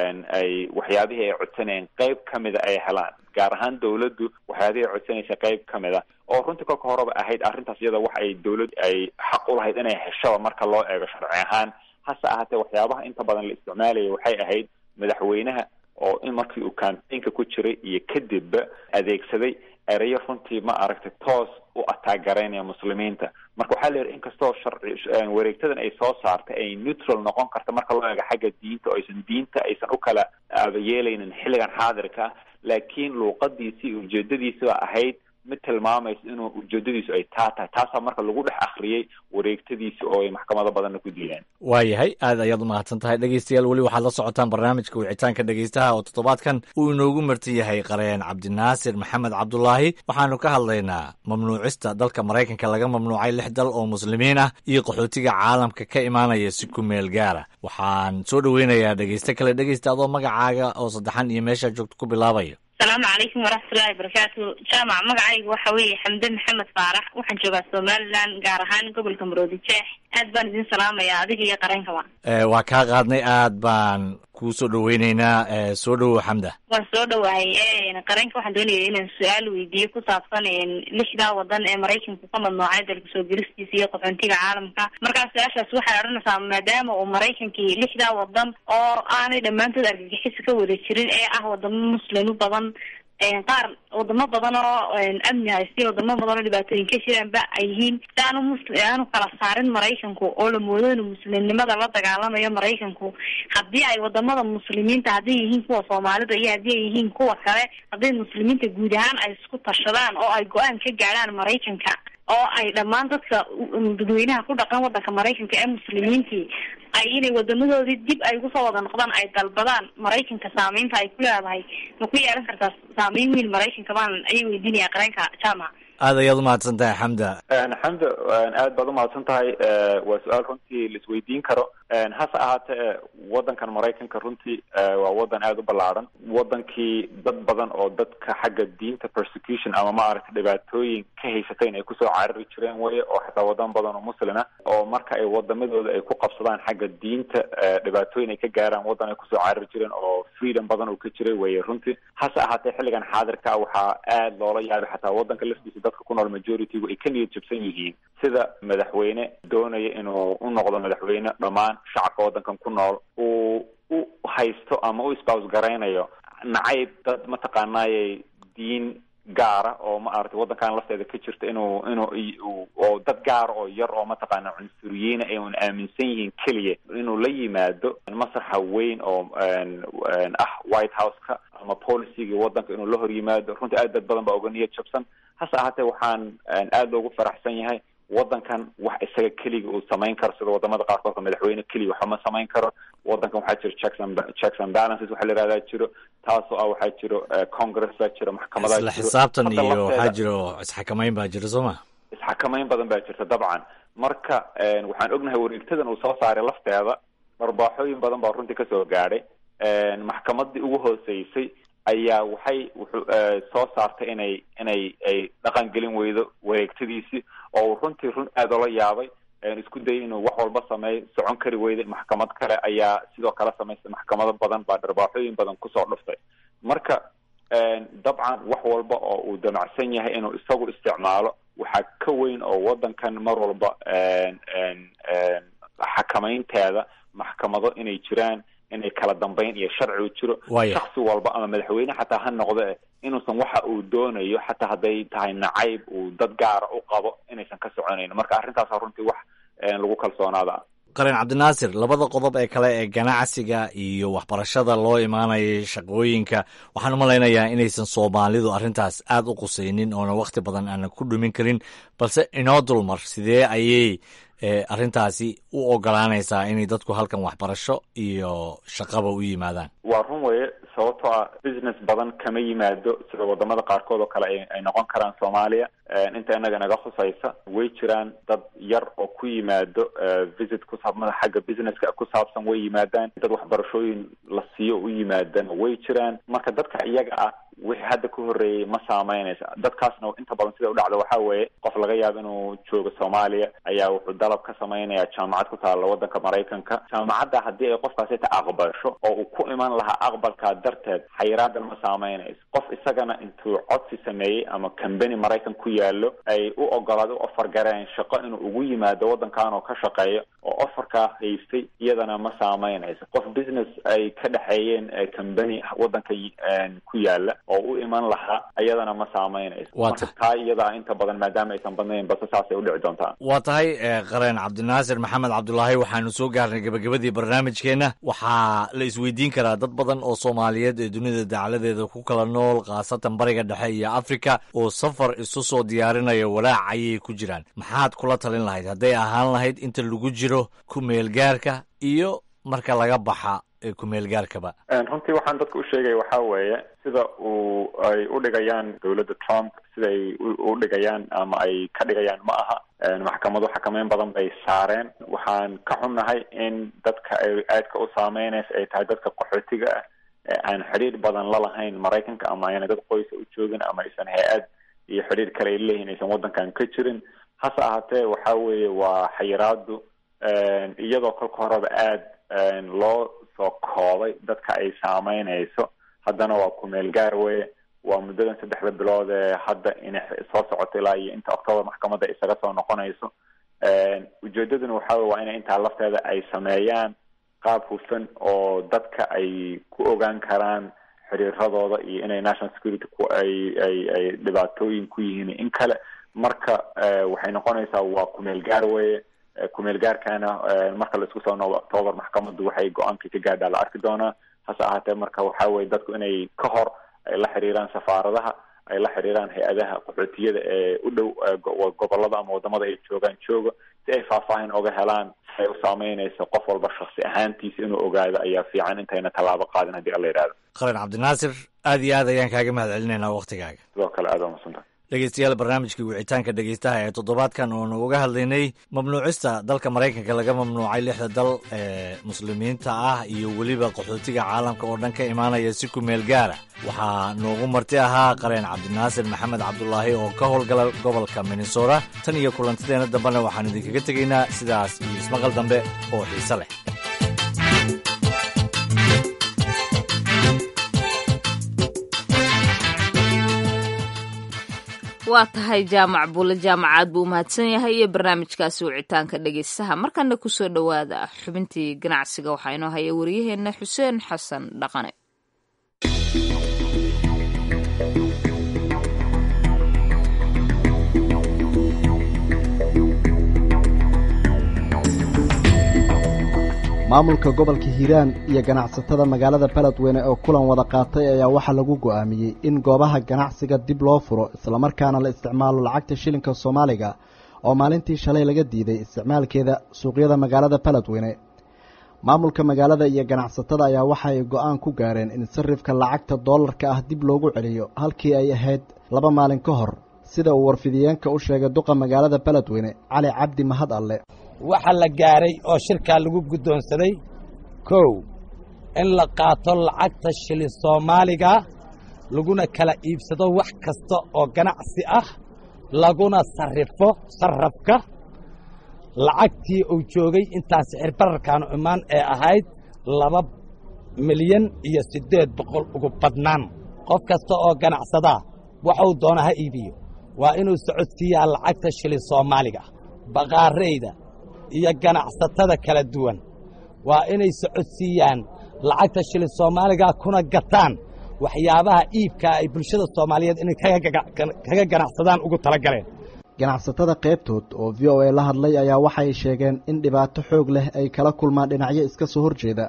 ay waxyaabihii ay codsanayeen qeyb ka mida ay helaan gaar ahaan dawladdu waxyaabihii ay codsanaysa qeyb ka mid a oo runtii kolka horeba ahayd arrintaas iyada wax ay dawlad ay xaq u lahayd inay heshaba marka loo eego sharci ahaan hase ahaatee waxyaabaha inta badan la isticmaalaya waxay ahayd madaxweynaha oo in markii uu campaignka ku jiray iyo kadibba adeegsaday ereyo runtii ma aragtay toos u ataagaraynaya muslimiinta marka waxaa la yidhi inkastoo sharci wareegtadan ay soo saartay ay neutral noqon karta marka loo eego xagga diinta oo aysan diinta aysan u kala aabayeelaynin xilligan xaadirka ah laakiin luuqadiisii ujeedadiisi baa ahayd mid tilmaamaysa inuu ujeedadiisu ay taa tahay taasaa marka lagu dhex akriyey wareegtadiisi oo ay maxkamado badanna ku diideen waayahay aad ayaad u mahadsan tahay dhegeystayaal weli waxaad la socotaan barnaamijka wicitaanka dhegeystaha oo toddobaadkan uu inoogu marti yahay qareen cabdinaasir maxamed cabdulaahi waxaanu ka hadlaynaa mamnuucista dalka maraykanka laga mamnuucay lix dal oo muslimiin ah iyo qaxootiga caalamka ka imaanaya si ku meel gaara waxaan soo dhoweynayaa dhegeyste kale dhegeysta adoo magacaaga oo saddexan iyo meeshaa joogto ku bilaabaya asalaamu calaykum waraxmatullahi wabarakaatu jaamac magacaygu waxa weeye xamde maxamed faarax waxaan joogaa somalilan gaar ahaan gobolka maroodi jeex aad baan idin salaamayaa adiga iyo qareenkaba waa kaa qaadnay aad baan kuu soo dhoweyneynaa soo dhowow xamda waan soo dhowahay qareenka waxaan doonaya inaan su-aal weydiiyo ku saabsan lixdaa wadan ee maraykanku ka madnoocay dalka soo gelistiisa iyo qaxoontiga caalamka markaa su-aashaas waxay odhanaysaa maadaama uu maraykankii lixdaa wadan oo aanay dhammaantood argagixisa ka wada jirin ee ah wadamo muslimo badan qaar wadamo badan oo amni haystiyo wadamo badan oo dhibaatooyin ka jiraanba ay yihiin si aanu musli aanu kala saarin maraykanku oo la moodo inuu muslimnimada la dagaalamayo maraykanku haddii ay wadamada muslimiinta hadday yihiin kuwa soomaalida iyo haddii ay yihiin kuwa kale hadday muslimiinta guud ahaan ay isku tashadaan oo ay go-aan ka gaadhaan maraykanka oo ay dhammaan dadka dadweynaha ku dhaqan wadanka maraykanka ee muslimiintii ay inay wadamadoodii dib ay ugu soo wada noqdaan ay dalbadaan maraykanka saameynta ay ku leedahay ma ku yeelan kartaa saameyn weyn maraykanka baan ayay weydiinaya qareenka jaamac aad ayaad umahadsan tahay xamda xamda aad baad umahadsan tahay waa su-aal runtii la isweydiin karo hase ahaatee wadankan maraykanka runtii waa wadan aada u ballaaran wadankii dad badan oo dadka xagga diinta persecution ama maaragtay dhibaatooyin ka haysatayn ay kusoo carari jireen weye oo xataa wadan badan oo muslima oo marka ay wadamadooda ay ku qabsadaan xagga diinta dhibaatooyin ay ka gaaraan wadan ay kusoo carari jireen oo freedom badan uu ka jiray weye runtii hase ahaatee xilligan xaadirka waxaa aada loola yaabay xataa wadanka laftiisa dadka ku nool majoritygu ay ka niyad jabsan yihiin sida madaxweyne doonaya inuu u noqdo madaxweyne dhammaan shacabka wadankan ku nool uu u haysto ama u isbaws garaynayo nacayb dad mataqaanaayay diin gaara oo maaragtay wadankan lafteeda ka jirta inuu inuu oo dad gaara oo yar oo mataqaana cunsuriyiina ay un aaminsan yihiin keliya inuu la yimaado masraxa weyn oo ah white house-ka ama policygii wadanka inuu la hor yimaado runtii aad dad badan baa uga niyad jabsan hase ahaatee waxaan aada loogu faraxsan yahay wadankan wax isaga keliga uu samayn karo sida wadamada qaarkoodka madaxweyne keliya waxa ma samayn karo wadankan waxaa jiro checks and checks and balances waxa la yihahdaa jiro taasoo ah waxaa jiro congress baa jiro maxkamadaa isla xisaabtan iyo waxaa jiro isxakamayn baa jiro soo ma isxakamayn badan baa jirta dabcan marka waxaan ognahay wareegtadan uu soo saaray lafteeda dharbaaxooyin badan baa runtii kasoo gaadhay maxkamadii ugu hooseysay ayaa waxay wuxuu soo saartay inay inay ay dhaqan gelin weydo wareegtadiisii oo runtii run aada ola yaabay isku dayay inuu wax walba sameeyo socon kari weyday maxkamad kale ayaa sidoo kale samaystay maxkamado badan baa dharbaaxooyin badan kusoo dhuftay marka dabcan wax walba oo uu damacsan yahay inuu isagu isticmaalo waxaa ka weyn oo wadankan mar walba xakamaynteeda maxkamado inay jiraan inay kala dambeyn iyo sharci u jiro shaksi walba ama madaxweyne xataa ha noqde inuusan waxa uu doonayo xataa hadday tahay nacayb uu dad gaara u qabo inaysan ka soconayn marka arrintaasa runtii wax lagu kalsoonaada qaran cabdinaasir labada qodob ee kale ee ganacsiga iyo waxbarashada loo imaanayay shaqooyinka waxaan u malaynayaa inaysan soomaalidu arrintaas aad u qusaynin oona wakhti badan aanan ku dhumin karin balse inoo dulmar sidee ayay arrintaasi u ogolaanaysaa inay dadku halkan waxbarasho iyo shaqaba u yimaadaan waa run weye sababtoo ah business badan kama yimaado sida wadamada qaarkood oo kale ay noqon karaan soomaaliya inta inaga naga khusaysa way jiraan dad yar oo ku yimaado visit kusaabmada xagga businesska ku saabsan way yimaadaan dad waxbarashooyin la siiyo u yimaadana way jiraan marka dadka iyaga ah wixii hadda ka horreeyey ma saameynaysa dadkaasna inta badan sida u dhacda waxaa weeye qof laga yaabo inuu joogo soomaaliya ayaa wuxuu dalab ka sameynaya jaamacad ku taalla waddanka maraykanka jaamacadda haddii ay qofkaasi ta aqbasho oo uu ku iman lahaa aqbalkaa darteed xayiraadan ma saameynayso qof isagana intuu codsi sameeyey ama cambany maraykan ku yaallo ay u ogolaad u ofar gareen shaqo inuu ugu yimaado waddankan oo ka shaqeeyo oo ofarkaa haystay iyadana ma saameynayso qof business ay ka dhexeeyeen cambany waddanka ku yaala oo u iman lahaa iyadana ma saameynayso marka taa iyadaa inta badan maadaama aysan badnayn base saasay udhici doontaa waa tahay qareen cabdinaasir maxamed cabdulaahi waxaanu soo gaarnay gebagabadii barnaamijkeenna waxaa la isweydiin karaa dad badan oo soomaaliyeed ee dunida dacladeeda ku kala nool khaasatan bariga dhexe iyo afrika oo safar isu soo diyaarinaya walaac ayay ku jiraan maxaad kula talin lahayd hadday ahaan lahayd inta lagu jiro ku meelgaarka iyo marka laga baxa kumeelgaarkaba runtii waxaan dadka u sheegaya waxaa weeye sida uu ay u dhigayaan dowladda trump sida ay u dhigayaan ama ay ka dhigayaan ma aha maxkamadu xakameyn badan bay saareen waxaan ka xunnahay in dadka ay aadka u saameynaysa ay tahay dadka qaxootiga ah ee aan xidhiir badan la lahayn maraykanka ama ayna dad qoysa u joogin ama aysan hay-ad iyo xidhiir kale ay leeyihin aysan waddankan ka jirin hase ahaatee waxa weeye waa xayiraadu iyadoo kolka horeba aada loo soo koobay dadka ay saameynayso haddana waa kumeel gaar weye waa muddadan saddexda bilood ee hadda inay soo socoto ilaa iyo inta octoobar maxkamadda isaga soo noqonayso ujeedaduna waxa wey waa inay intaa lafteeda ay sameeyaan qaab hufan oo dadka ay ku ogaan karaan xiriiradooda iyo inay national security ku ay ay ay dhibaatooyin ku yihiin in kale marka waxay noqonaysaa waa kumeel gaar weye kumeel gaarkaana marka la isku soo noobo octoobar maxkamaddu waxay go-aankii ka gaadhaa la arki doonaa hase ahaatee marka waxa weye dadku inay ka hor ay la xiriiraan safaaradaha ay la xiriiraan hay-adaha qaxootiyada ee u dhow gobolada ama wadamada ay joogaan jooga si ay faahfaahin oga helaan si ay u saameynayso qof walba shaksi ahaantiisa inuu ogaado ayaa fiican intayna tallaabo qaadin haddii alla yidhahdo qaran cabdinaasir aad iyo aad ayaan kaaga mahad celinaynaa waktigaaga sidoo kale aad waa masantaha dhegeystayaal barnaamijkii wicitaanka dhegeystaha ee toddobaadkan oonu uga hadlaynay mamnuucista dalka maraykanka laga mamnuucay lixda dal ee muslimiinta ah iyo weliba qaxootiga caalamka oo dhan ka imaanaya si ku meel gaara waxaa noogu marti ahaa qareen cabdinaasir maxamed cabdulaahi oo ka howlgala gobolka minnesota tan iyo kulantideena dambena waxaan idinkaga tegaynaa sidaas iyo ismaqal dambe oo xiise leh waa tahay jaamac buule jaamacaad buu umahadsan yahay iyo barnaamijkaasi wicitaanka dhegeystaha markana kusoo dhowaada xubintii ganacsiga waxaa inoo haya wariyaheenna xuseen xasan dhaqane maamulka gobolka hiiraan iyo ganacsatada magaalada beledweyne oo kulan wada qaatay ayaa waxaa lagu go'aamiyey in goobaha ganacsiga dib loo furo islamarkaana la isticmaalo lacagta shilinka soomaaliga oo maalintii shalay laga diiday isticmaalkeeda suuqyada magaalada beledweyne maamulka magaalada iyo ganacsatada ayaa waxa ay go'aan ku gaareen in sarifka lacagta doolarka ah dib loogu celiyo halkii ay ahayd laba maalin ka hor sida uu warfidiyeenka u sheegay duqa magaalada beledweyne cali cabdi mahad alle waxaa la gaaray oo shirkaa lagu guddoonsaday kow in la qaato lacagta shilin soomaaliga laguna kala iibsado wax kasta oo ganacsi ah laguna sarrifo sarrafka lacagtii uu joogay intaas xirbararkaanu imaan ee ahayd laba milyan iyo siddeed boqol ugu badnaan qof kasta oo ganacsadaa waxuu doona ha iibiyo waa inuu socodsiiyaa lacagta shilin soomaaliga baqaarayda iyo ganacsatada kala duwan waa inay socodsiiyaan lacagta shilin soomaaliga kuna gataan waxyaabaha iibkaa ay bulshada soomaaliyeed inay kaga ganacsadaan ugu tala galeen ganacsatada qaybtood oo v o a la hadlay ayaa waxay sheegeen in dhibaato xoog leh ay kala kulmaan dhinacyo iska soo horjeeda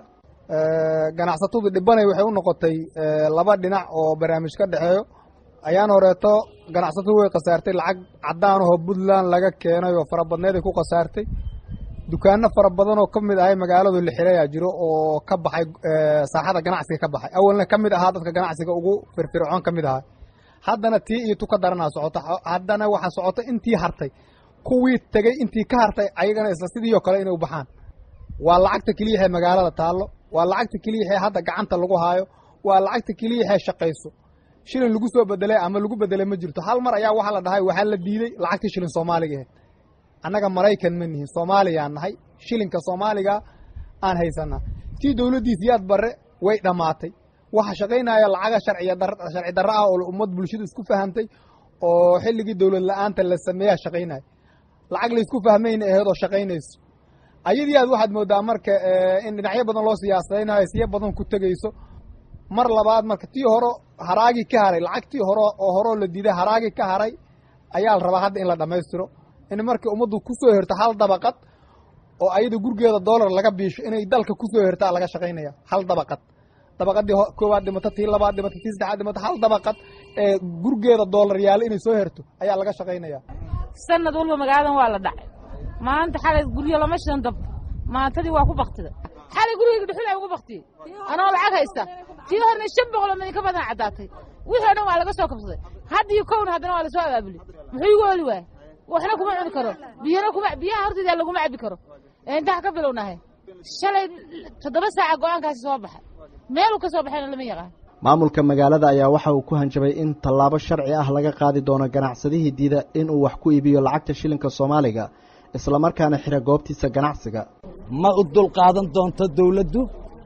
ganacsatadu dhibanay waxay u noqotay laba dhinac oo barnaamij ka dhexeeyo ayaan horeeto ganacsatadu way khasaartay lacag caddaanahoo puntland laga keenay oo farabadneed ay ku khasaartay dukaano fara badan oo ka mid ahay magaaladu lixirayaa jiro oo ka baxay saaxada ganacsiga ka baxay awalna ka mid ahaa dadka ganacsiga ugu firfircoon ka mid ahaa haddana tii iyo tu ka daranaa socota haddana waxaa socota intii hartay kuwii tegey intii ka hartay ayagana isla sidiioo kale inay u baxaan waa lacagta keliyaxee magaalada taallo waa lacagta keliyaxee hadda gacanta lagu haayo waa lacagta keliyaxee shaqayso shilin lagu soo bedelay ama lagu bedelay ma jirto hal mar ayaa waxaa la dhahay waxaa la diiday lacagtii shilin soomaaliga ahayd annaga maraykan ma nihin soomaaliyaan nahay shilinka soomaaliga aan haysanaa tii dowladdiis yaad barre way dhammaatay waxa shaqaynaya lacaga sharciya sharci darro ah oo ummad bulshadu isku fahamtay oo xilligii dowlad la-aanta la sameeyaa shaqaynaya lacag laysku fahmayna aheed oo shaqaynayso ayadii aad waxaad moodaa marka in dhinacyo badan loo siyaasadaynayo siyo badan ku tegayso mar labaad marka tii horo haraagii ka haray lacagtii hore oo horeo la diiday haraagii ka haray ayaa la rabaa hadda in la dhammaystiro in markii ummaddu ku soo herto hal dabaqad oo ayada gurgeeda doolar laga biisho inay dalka ku soo hertaa laga shaqaynaya hal dabaqad dabaqadii koowaad dhimato tii labaad dhimato tii saddexaad dhimato hal dabaqad ee gurgeeda doolar yaalo inay soo herto ayaa laga shaqaynaya sanad walba magaaladan waa la dhacay maanta xalay guryo lama shidan dab maantadii waa ku baktida xalay gurigayga dhuxul ay ugu baktiyey anoo lacag haysta tii horna shan boqoloo midin ka badan caddaatay wixii o dhan waa laga soo kabsaday haddii kowna haddana waa lasoo abaabulay muxuu igu oli waaya waxna kuma cuni karo biyana kuma biyaha hortayda laguma cabi karo intaa ka bilownahay shalay toddoba saaca go-aankaasi soo baxay meeluu ka soo baxayna lama yaqaan maamulka magaalada ayaa waxa uu ku hanjabay in tallaabo sharci ah laga qaadi doono ganacsadihii diida inuu wax ku iibiyo lacagta shilinka soomaaliga islamarkaana xira goobtiisa ganacsiga ma u dulqaadan doonto dawladdu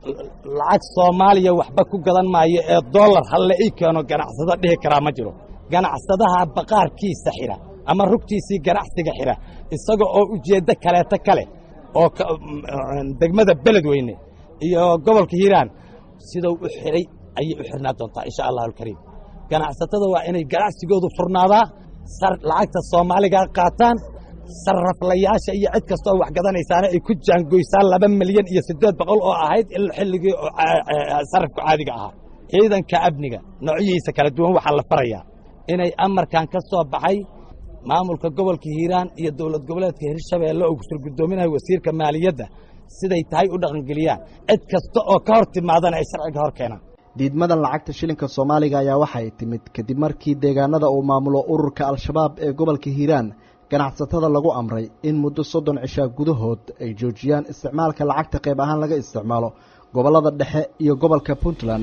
lacag soomaaliya waxba ku gadan maayo ee dollar halle ii keeno ganacsado dhihi karaa ma jiro ganacsadaha baqaarkiisa xidha ama rugtiisii ganacsiga xidha isaga oo ujeeddo kaleeto kale oo degmada beledweyne iyo gobolka hiiraan sidau u xidhay ayay u xidhnaa doontaa insha allahu alkariim ganacsatada waa inay ganacsigoodu furnaadaa lacagta soomaaliga qaataan sarraflayaasha iyo cid kasta oo wax gadanaysaana ay ku jaangoysaan laba milyan iyo siddeed boqol oo ahayd xilligii sarrafka caadiga ahaa ciidanka amniga noocyihiisa kala duwan waxaa la farayaa inay amarkan ka soo baxay maamulka gobolka hiiraan iyo dowlad goboleedka hirshabeelle oo kusur guddoominayo wasiirka maaliyadda siday tahay u dhaqangeliyaan cid kasta oo ka hor timaadana ay sharciga hor keenaan diidmadan lacagta shilinka soomaaliga ayaa waxay timid kadib markii deegaanada uu maamulo ururka al-shabaab ee gobolka hiiraan ganacsatada lagu amray in muddo soddon cishaa gudahood ay joojiyaan isticmaalka lacagta qayb ahaan laga isticmaalo gobollada dhexe iyo gobolka puntland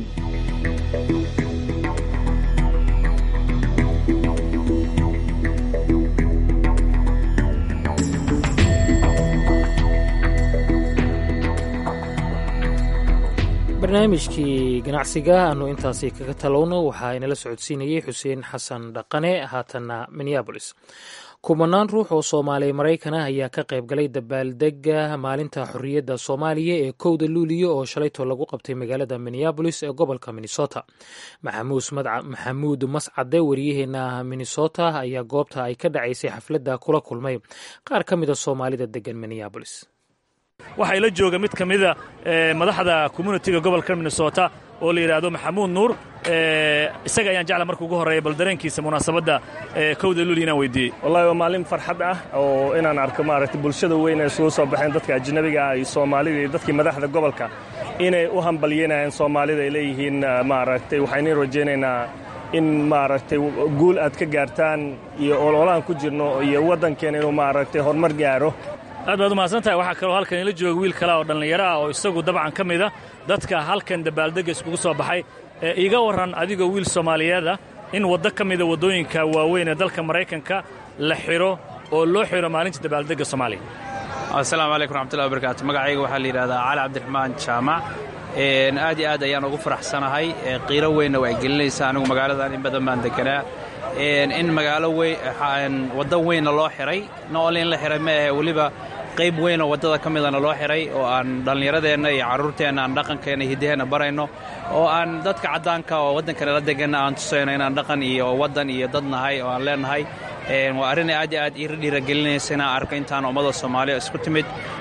barnaamijkii ganacsiga aanu intaasi kaga talowno waxaa inala socodsiinayey xuseen xasan dhaqane haatanna minneabolis kumanaan ruux oo soomaaliya maraykan ah ayaa ka qayb galay dabaaldega maalinta xorriyadda soomaaliya ee kowda luuliyo oo shalayto lagu qabtay magaalada minneabolis ee gobolka minnesota maxamuud mascade wariyaheena minnesota ayaa goobta ay ka dhacaysay xafladda kula kulmay qaar ka mida soomaalida degan minneabolis waxaa ila jooga mid ka mida madaxda communitiga gobolka minnesota oo la yidhaahdo maxamuud nuur isaga ayaan jecla marka ugu horreeya bal dareenkiisa munaasabadda kowda luuli inaan weydiiyey wallahi waa maalin farxad ah oo inaan arko maaragtay bulshada weyn ee isugu soo baxeen dadka ajnabiga ah iyo soomaalida iyo dadkii madaxda gobolka inay u hambalyanayaan soomaalida ay leeyihiin maaragtay waxaynu rajaynaynaa in maaragtay guul aad ka gaartaan iyo ololahan ku jirno iyo waddankeena inuu maaragtay horumar gaaro aad baad umahadsan tahay waxaa kaloo halkan ila jooga wiil kale oo dhallinyaro ah oo isagu dabcan ka mida dadka halkan dabaaldegga iskugu soo baxay ee iiga warran adigoo wiil soomaaliyeed ah in waddo ka mida waddooyinka waaweyn ee dalka maraykanka la xidho oo loo xidho maalinta dabaaldegga soomaaliya asalaamu calaykum raxmatullahi wabarakaatu magacayga waxaa la yidhahdaa cali cabdiraxmaan jaamac aad iyo aad ayaan ugu faraxsanahay qiiro weynna waa gelinaysa anigu magaaladan in badan baan deganaa in magaalo waddan weynna loo xidhay nool in la xidhay ma ahe weliba qayb weyn oo waddada ka midana loo xidhay oo aan dhallinyaradeenna iyo carruurteenna aan dhaqankeenna hiddaheenna barayno oo aan dadka caddaanka oo waddankana la deganna aan tusayno inaan dhaqan iyo waddan iyo dad nahay oo aan leennahay waa arrin aad iyo aad ii dhiiragelinaysa inaan arko intaan ummada soomaaliya isku timid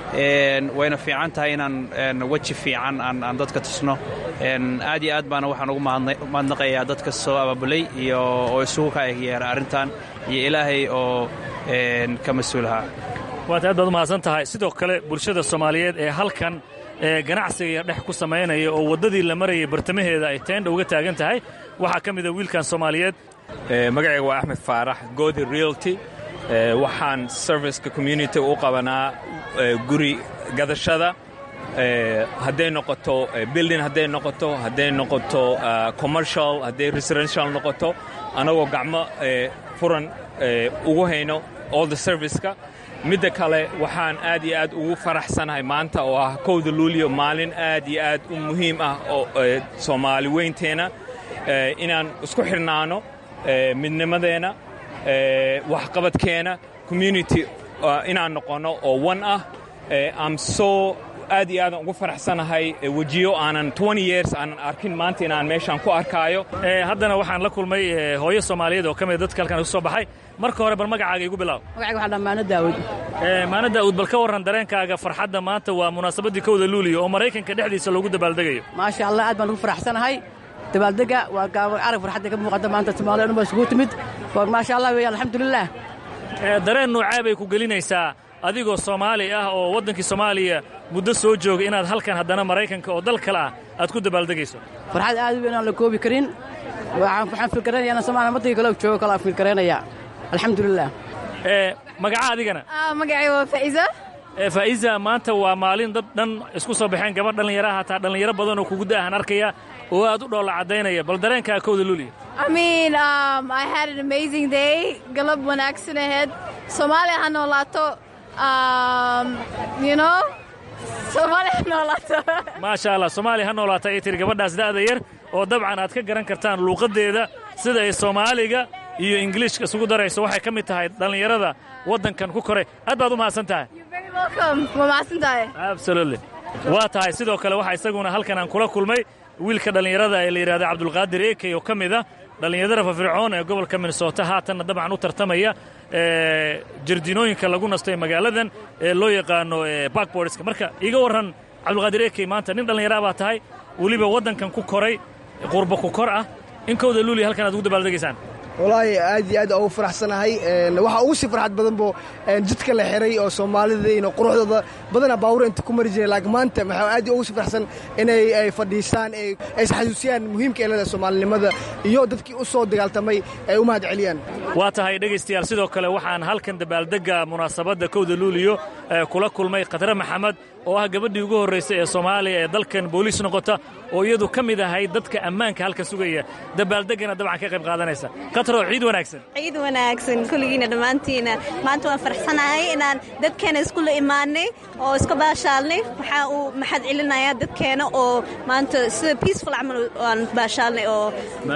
wayna fiican tahay inaan weji fiican aan dadka tusno aad iyo aad baana waxaan ugu mahadnaqayaa dadka soo abaabulay iyo oo isugu ka yeera arrintan iyo ilaahay oo ka mas-uulahaa waad aad baad u mahadsan tahay sidoo kale bulshada soomaaliyeed ee halkan ee ganacsiga dhex ku samaynaya oo waddadii la marayay bartamaheeda ay teendha uga taagan tahay waxaa ka mida wiilkan soomaaliyeed magacayga waa axmed faarax godi realty waxaan serviceka community u qabanaa guri gadashada hadday noqoto building hadday noqoto hadday noqoto commercial hadday residential noqoto anagoo gacmo furan ugu hayno all the serviceka midda kale waxaan aad iyo aad ugu faraxsanahay maanta oo ah kowda luuliyo maalin aad iyo aad u muhiim ah oo soomaali weynteenna inaan isku xidhnaano midnimadeenna waxqabadkeenna community inaan noqonno oo one ah am so aad iyo aadan ugu faraxsanahay wejiyo aanan years aanan arkin maanta inaan meeshaan ku arkaayo haddana waxaan la kulmay hooyo soomaaliyeed oo ka mida dadka halkan isu soo baxay marka hore bal magacaaga igu bilaab magacayga waxaa maano daawud maano daawud bal ka warran dareenkaaga farxadda maanta waa munaasabaddii kowda luuliyo oo maraykanka dhexdiisa loogu dabaaldegayo maasha allah aad baan ugu faraxsanahay dabaaldega waa arag farxadda ka muuqata maanta soomaaliya dhan baa isugu timid maasha allah weeyaan alxamdulilah dareen noocee bay ku gelinaysaa adigoo soomaali ah oo waddankii soomaaliya muddo soo jooga inaad halkan haddana maraykanka oo dal kale ah aad ku dabaaldegayso farxad aad u weyn aan la koobi karin waxaan fikranaya inaan soomaaliya waddankii kale joogo kale aan fikranaya alxamdulilah magaca adigana magacay waa faa'iisa faa'iisa maanta waa maalin dad dhan isku soo baxeen gabadh dhallinyaraha hataa dhallinyaro badan oo kugu da'ahan arkaya oo aad u dhoolla caddaynaya bal dareenkaa kowda luuliya I mean, um, I had an amazing day. Galab wanaagsan ahead. Soomaaliya ha noolaato. Um, you know? Soomaaliya ha noolaato. maasha allah soomaaliya ha noolaata ay tiri gabadhaas da'da yar oo dabcan aad ka garan kartaan luuqaddeeda sida ay soomaaliga iyo ingiliishka isugu darayso waxay ka mid tahay dhallinyarada waddankan ku koray aad baad u mahadsan tahay Welcome. Waa mahadsan tahay. absolutely waa tahay sidoo kale waxaa isaguna halkan aan kula kulmay wiilka dhallinyarada ee la yidhahda cabdulqaadir ekey oo ka mid ah dhallinyarada firfircoon ee gobolka minnesota haatanna dabcan u tartamaya jardiinooyinka lagu nasto ee magaaladan ee loo yaqaano bakborska marka iiga warran cabdulqaadir ekey maanta nin dhallinyara baa tahay weliba waddankan ku koray qurba ku kor ah in kowda luuliya halkan aad ugu dabaaldegaysaan walaahi aad iyo aad ugu faraxsanahay waxaa ugu sii farxad badan bo jidka la xiray oo soomaalidayna quruxdooda badana baawur inta ku mari jireen laakiin maanta waxaa aad ugu sii farxsan inay ay fadhiistaan ay isxasuusiyaan muhiimka ee leedahay soomaalinimada iyo dadkii u soo dagaaltamay ay u mahad celiyaan waa tahay dhegaystayaal sidoo kale waxaan halkan dabaaldegga munaasabadda kowda luuliyo kula kulmay khadre maxamed oo ah gabadhii ugu horraysay ee soomaaliya ee dalkan booliis noqota oo iyadu ka mid ahayd dadka ammaanka halka sugaya dabaaldeggana dabcan ka qayb qaadanaysa katro ciid wanaagsan ciid wanaagsan kulligiina dhammaantiina maanta waan faraxsanahay inaan dadkeena iskula imaanay oo iska baashaalnay waxaa uu maxad celinayaa dadkeena oo maanta sida peaceful camal aan baashaalnay oo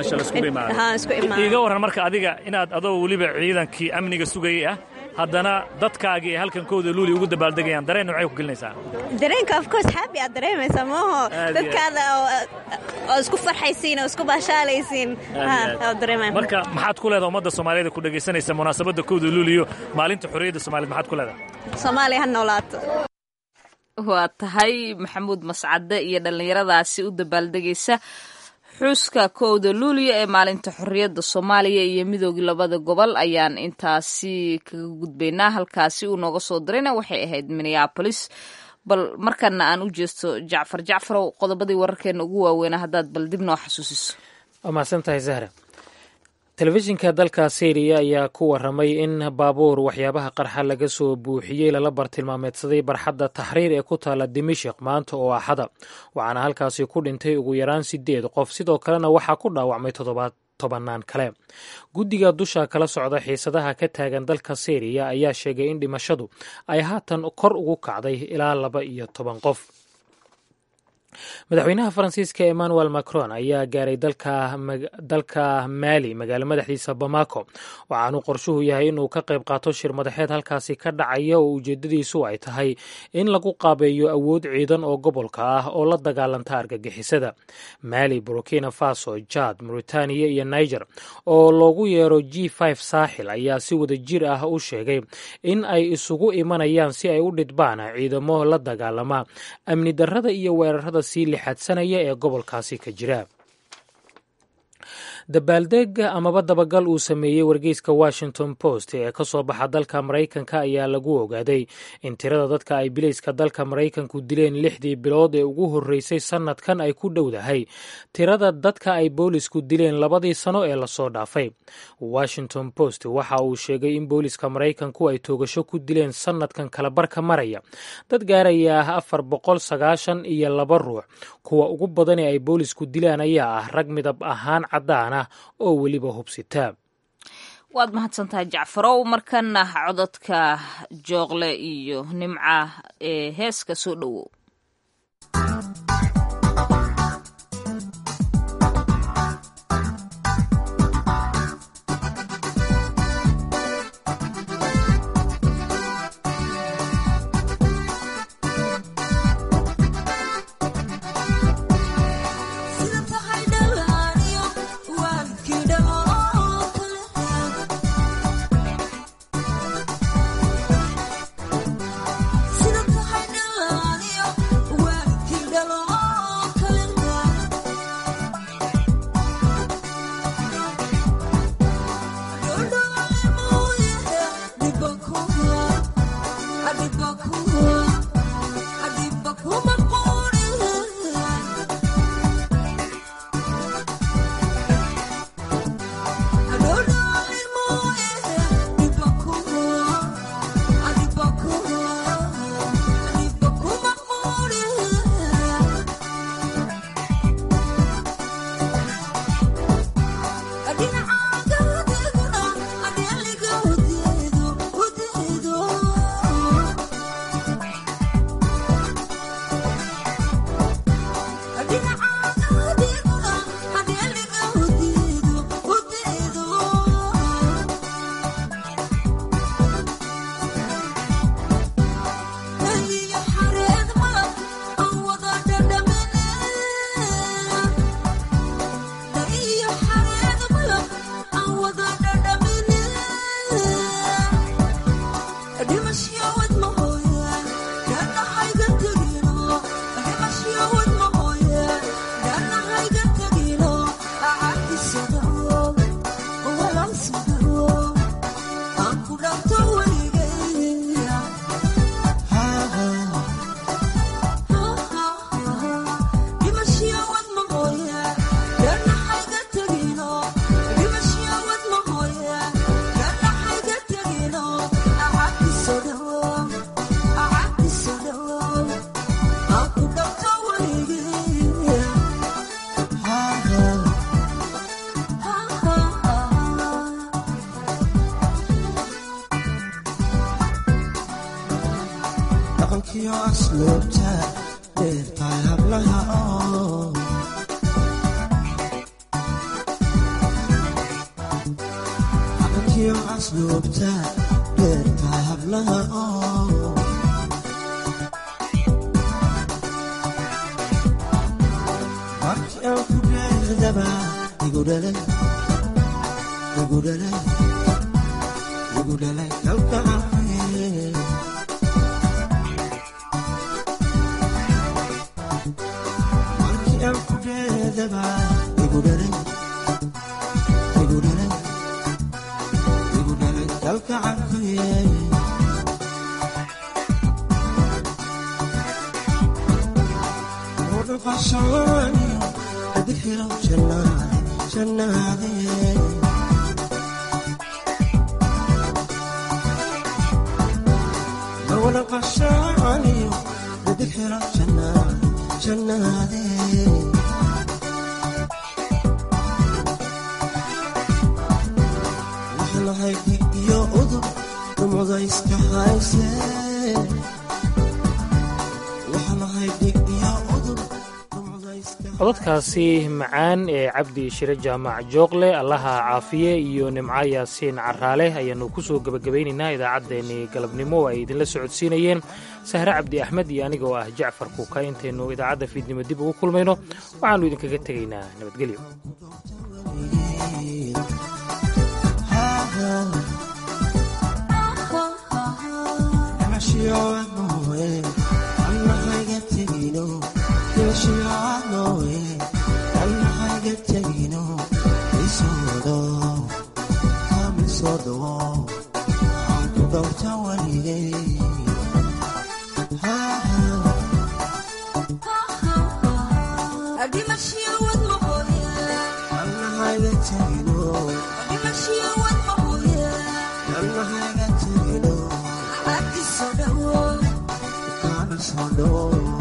iiga warran marka adiga inaad adoo weliba ciidankii amniga sugayay ah haddana dadkaagii ay halkan kowda luuli ugu dabaaldegayaan dareen noocay ku gelinaysaa dareenka of course happy aad dareemaysaa maaho dadkaada oo isku farxaysiin oo isku baashaalaysiin dareemaya marka maxaad ku leedaha ummadda soomaaliyeed ku dhegaysanaysa munaasabadda kowda luuliyo maalinta xorriyadda soomaaliyed maxaad ku leedahay soomaaliya ha noolaato waa tahay maxamuud mascade iyo dhallinyaradaasi u dabaaldegaysa xuska kowda luuliya ee maalinta xorriyadda soomaaliya iyo midoogii labada gobol ayaan intaasi kaga gudbaynaa halkaasi uu nooga soo dirayna waxay ahayd minneabolis bal markana aan u jeesto jacfar jacfarow qodobadii wararkeena ugu waaweynaa haddaad bal dib noo xasuusiso waa mahadsan tahay zahra telefishinka dalka syriya ayaa ku waramay in baabuur waxyaabaha qarxa laga soo buuxiyey lala bartilmaameedsaday barxadda taxriir ee ku taala dimashik maanta oo axada waxaana halkaasi ku dhintay ugu yaraan sideed qof sidoo kalena waxaa ku dhaawacmay toddobaad tobannaan kale guddiga dusha kala socda xiisadaha ka taagan dalka syriya ayaa sheegay in dhimashadu ay haatan kor ugu kacday ilaa laba iyo toban qof madaxweynaha faransiiska emmanuel macron ayaa gaaray dalka maali magaalo madaxdiisa bamako waxaanu qorshuhu yahay inuu ka qayb qaato shir madaxeed halkaasi ka dhacaya oo ujeedadiisu ay tahay in lagu qaabeeyo awood ciidan oo gobolka ah oo la dagaalanta argagixisada maali burkina faso jad mauritaniya iyo niger oo loogu yeero g saaxil ayaa si wada jir ah u sheegay in ay isugu imanayaan si ay u dhidbaan ciidamo la dagaalama amni darrada iyo weerarada sii lixaadsanaya ee gobolkaasi ka jira dabaaldeg amaba dabagal uu sameeyey wargeyska washington post ee ka soo baxa dalka maraykanka ayaa lagu ogaaday in tirada dadka ay bilayska dalka maraykanku dileen lixdii bilood ee ugu horreysay sannadkan ay ku dhowdahay tirada dadka ay boolisku dileen labadii sano ee lasoo dhaafay washington post waxa uu sheegay in booliska maraykanku ay toogasho ku dileen sannadkan kalabarka maraya dad gaaraya afar boqol sagaashan iyo laba ruux kuwa ugu badan ee ay boolisku dilaan ayaa ah rag midab ahaan caddaan ah oo weliba hubsita waad mahadsantahay jacfarow markana cododka jooqle iyo nimca ee heeska soo dhowow codadkaasi macaan ee cabdi shire jaamac jooqle allaha caafiye iyo nimco yaasiin caraale ayaannu ku soo gebagabaynaynaa idaacaddeenii galabnimo oo ay idinla socodsiinayeen sahre cabdi axmed iyo aniga oo ah jacfar kuuka intaynu idaacadda fiidnimo dib ugu kulmayno waxaannu idinkaga tegaynaa nabadgelyo Oh